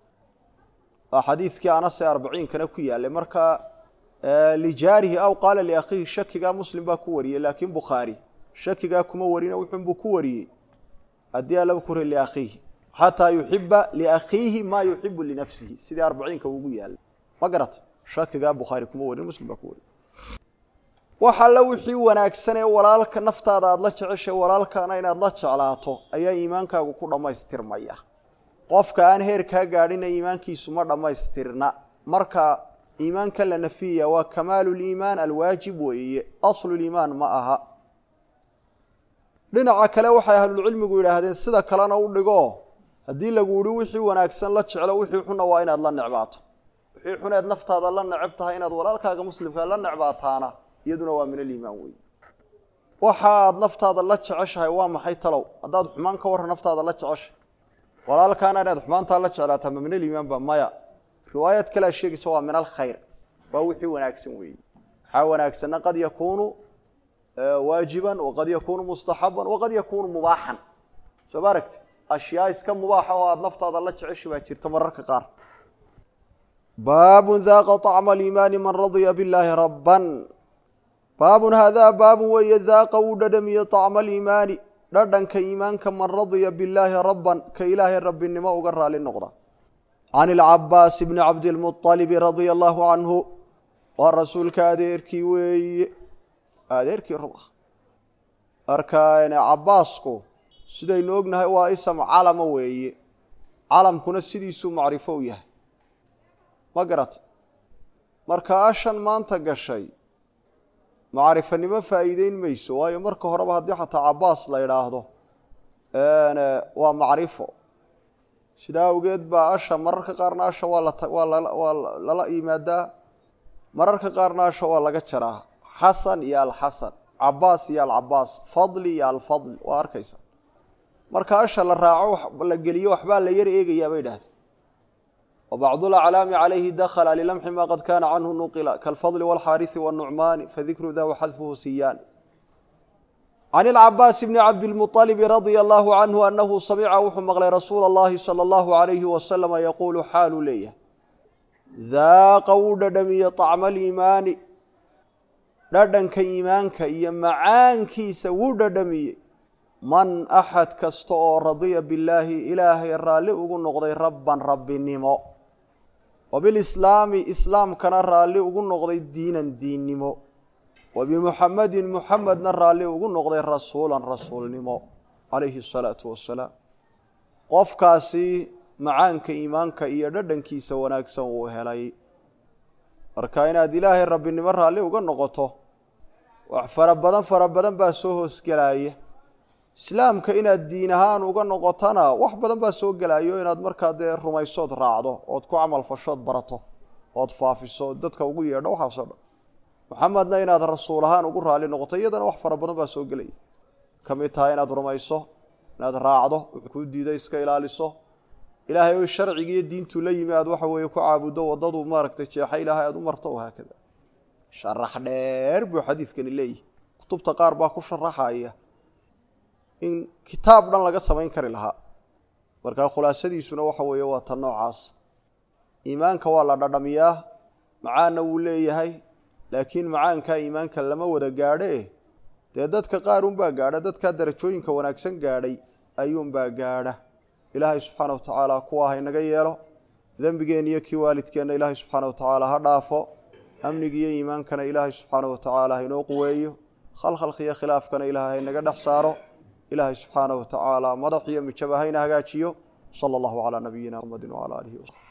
waa xadiidkii anase arbaciinkana ku yaalay marka lijaarihi aw qaala liakhiihi shakigaa muslim baa ku wariyey laakiin bukhaari shakigaa kuma warina wuxuunbuu ku wariyey haddii alaba kure liakhiihi xataa yuxiba liakhiihi maa yuxibu linafsihi sidii arbaciinka ugu yaalay ma garata shakigaa bukhaari kuma warin muslim baa ku wariyey wax alla wixii wanaagsan ee walaalka naftaada aada la jeceshay walaalkaana inaad la jeclaato ayaa iimaankaagu ku dhammaystirmaya qofka aan heerkaa gaadhina iimaankiisu ma dhammaystirna marka iimaanka la nafiyaya waa kamaaluliimaan alwaajib weeye asluliimaan ma aha dhinaca kale waxay ahlulcilmigu yidhaahdeen sida kalena u dhigo haddii lagu yihi wixii wanaagsan la jeclo wixii xunna waa inaad la necbaato wixii xuneed naftaada la necab tahay inaad walaalkaaga muslimka la necbaataana iyaduna waa min aliimaan wey waxa aad naftaada la jeceshahay waa maxay talow haddaad xumaan ka warran naftaada la jeceshay walaalkaana inaad xumaantaa la jeclaataa ma min aliimaan ba maya riwaayad kalea sheegaysa waa min alkhayr waa wixii wanaagsan weeye waxaa wanaagsanna qad yakuunu waajiban waqad yakuunu mustaxaban waqad yakuunu mubaaxan soo ma aragtid ashyaa iska mubaaxa oo aada naftaada la jeceshay baa jirta mararka qaar baabun daaqa طacma aliimaani man radya billaahi rabban baabun haadaa baabun weeye daaqa wuu dhadhamiye طacma aliimaani dhadhanka iimaanka man radya billaahi rabban ka ilaahay rabbinimo uga raali noqda can ilcabaas bni cabdilmuطalibi radia allahu canhu waa rasuulka adeerkii weeye adeerkii rub ah marka cabaasku sidaynu ognahay waa isam calama weeye calamkuna sidiisuu macrifo u yahay ma garata marka ashan maanta gashay macrifanimo faa'iideyn mayso waayo marka horeba haddii xataa cabaas la idhaahdo waa macrifo sidaa awgeed baa asha mararka qaarna asha waa la waa waa lala yimaadaa mararka qaarna asha waa laga jaraa xasan iyo alxasan cabaas iyo alcabaas fadli iyo alfadl waa arkaysa marka asha la raaco la geliyo waxbaa la yar eegayaa bay idhahdeen وبعض الأعلاaم عليه dخل للمح ma qad kاna cnه نqل kالفضل والxاriث والنعmاn fذikr da وxdفه siyan عن العباس بن عبدالمطلب رضي الله عنه أنه سمca wuxuu mqلay رasuul الlahi صلى الله عليه وسلم يقول xaalu leeyahy ذاqa wuu dhadhamiye طcم الإimaani dhadhanka iimaanka iyo macaankiisa wuu dhadhamiyey man أxad kasta oo radya bالlaahi ilaahay raalli ugu noqday rabا rabbinimo وبالإسلاami islaamkana raalli ugu noqday diinan diinnimo وبمحamedin muxamedna raalli ugu noqday rasuula rasuulnimo calayhi الصalaaةu wasalaam qofkaasi macaanka iimaanka iyo dhadhankiisa wanaagsan uu helay marka inaad ilaahay rabbinimo raalli uga noqoto wax fara badan fara badan baa soo hoosgelaya islaamka inaad diin ahaan uga noqotona wax badan baa soo gelayo inaad markaa dee rumaysood raacdo ood ku camal fashood barato ood faafiso ood dadka ugu yeedho waxaasoo dhan maxamedna inaad rasuul ahaan ugu raali noqoto iyadana wax fara badan baa soo gelaya ka mid tahay inaad rumayso inaad raacdo wuxuu kuu diiday iska ilaaliso ilaahay o sharciga iyo diintuu la yimi aad waxa weeye ku caabuddo waddadu maaragtay jeexa ilaahay aad u marto haakada sharax dheer buu xadiidkani leeyahy kutubta qaar baa ku sharaxaya in kitaab dhan laga samayn kari lahaa markaa khulaasadiisuna waxa weeye waa ta noocaas iimaanka waa la dhadhamiyaa macaanna wuu leeyahay laakiin macaankaa iimaanka lama wada gaadhe dee dadka qaar unbaa gaadha dadkaa darajooyinka wanaagsan gaadhay ayuunbaa gaadha ilaahay subxaana wa tacaala kuwa haynaga yeelo dembigeenna iyo kii waalidkeenna ilaahay subxaana wa tacaala ha dhaafo amniga iyo iimaankana ilaahay subxaana wa tacaala hainoo quweeyo khalkhalka iyo khilaafkana ilaahay haynaga dhex saaro ilaahay subxaanaه wa tacaala madax iyo mijaba hayna hagaajiyo salى اllahu calى nabiyina mxamedi wعalى alihi wsaxbi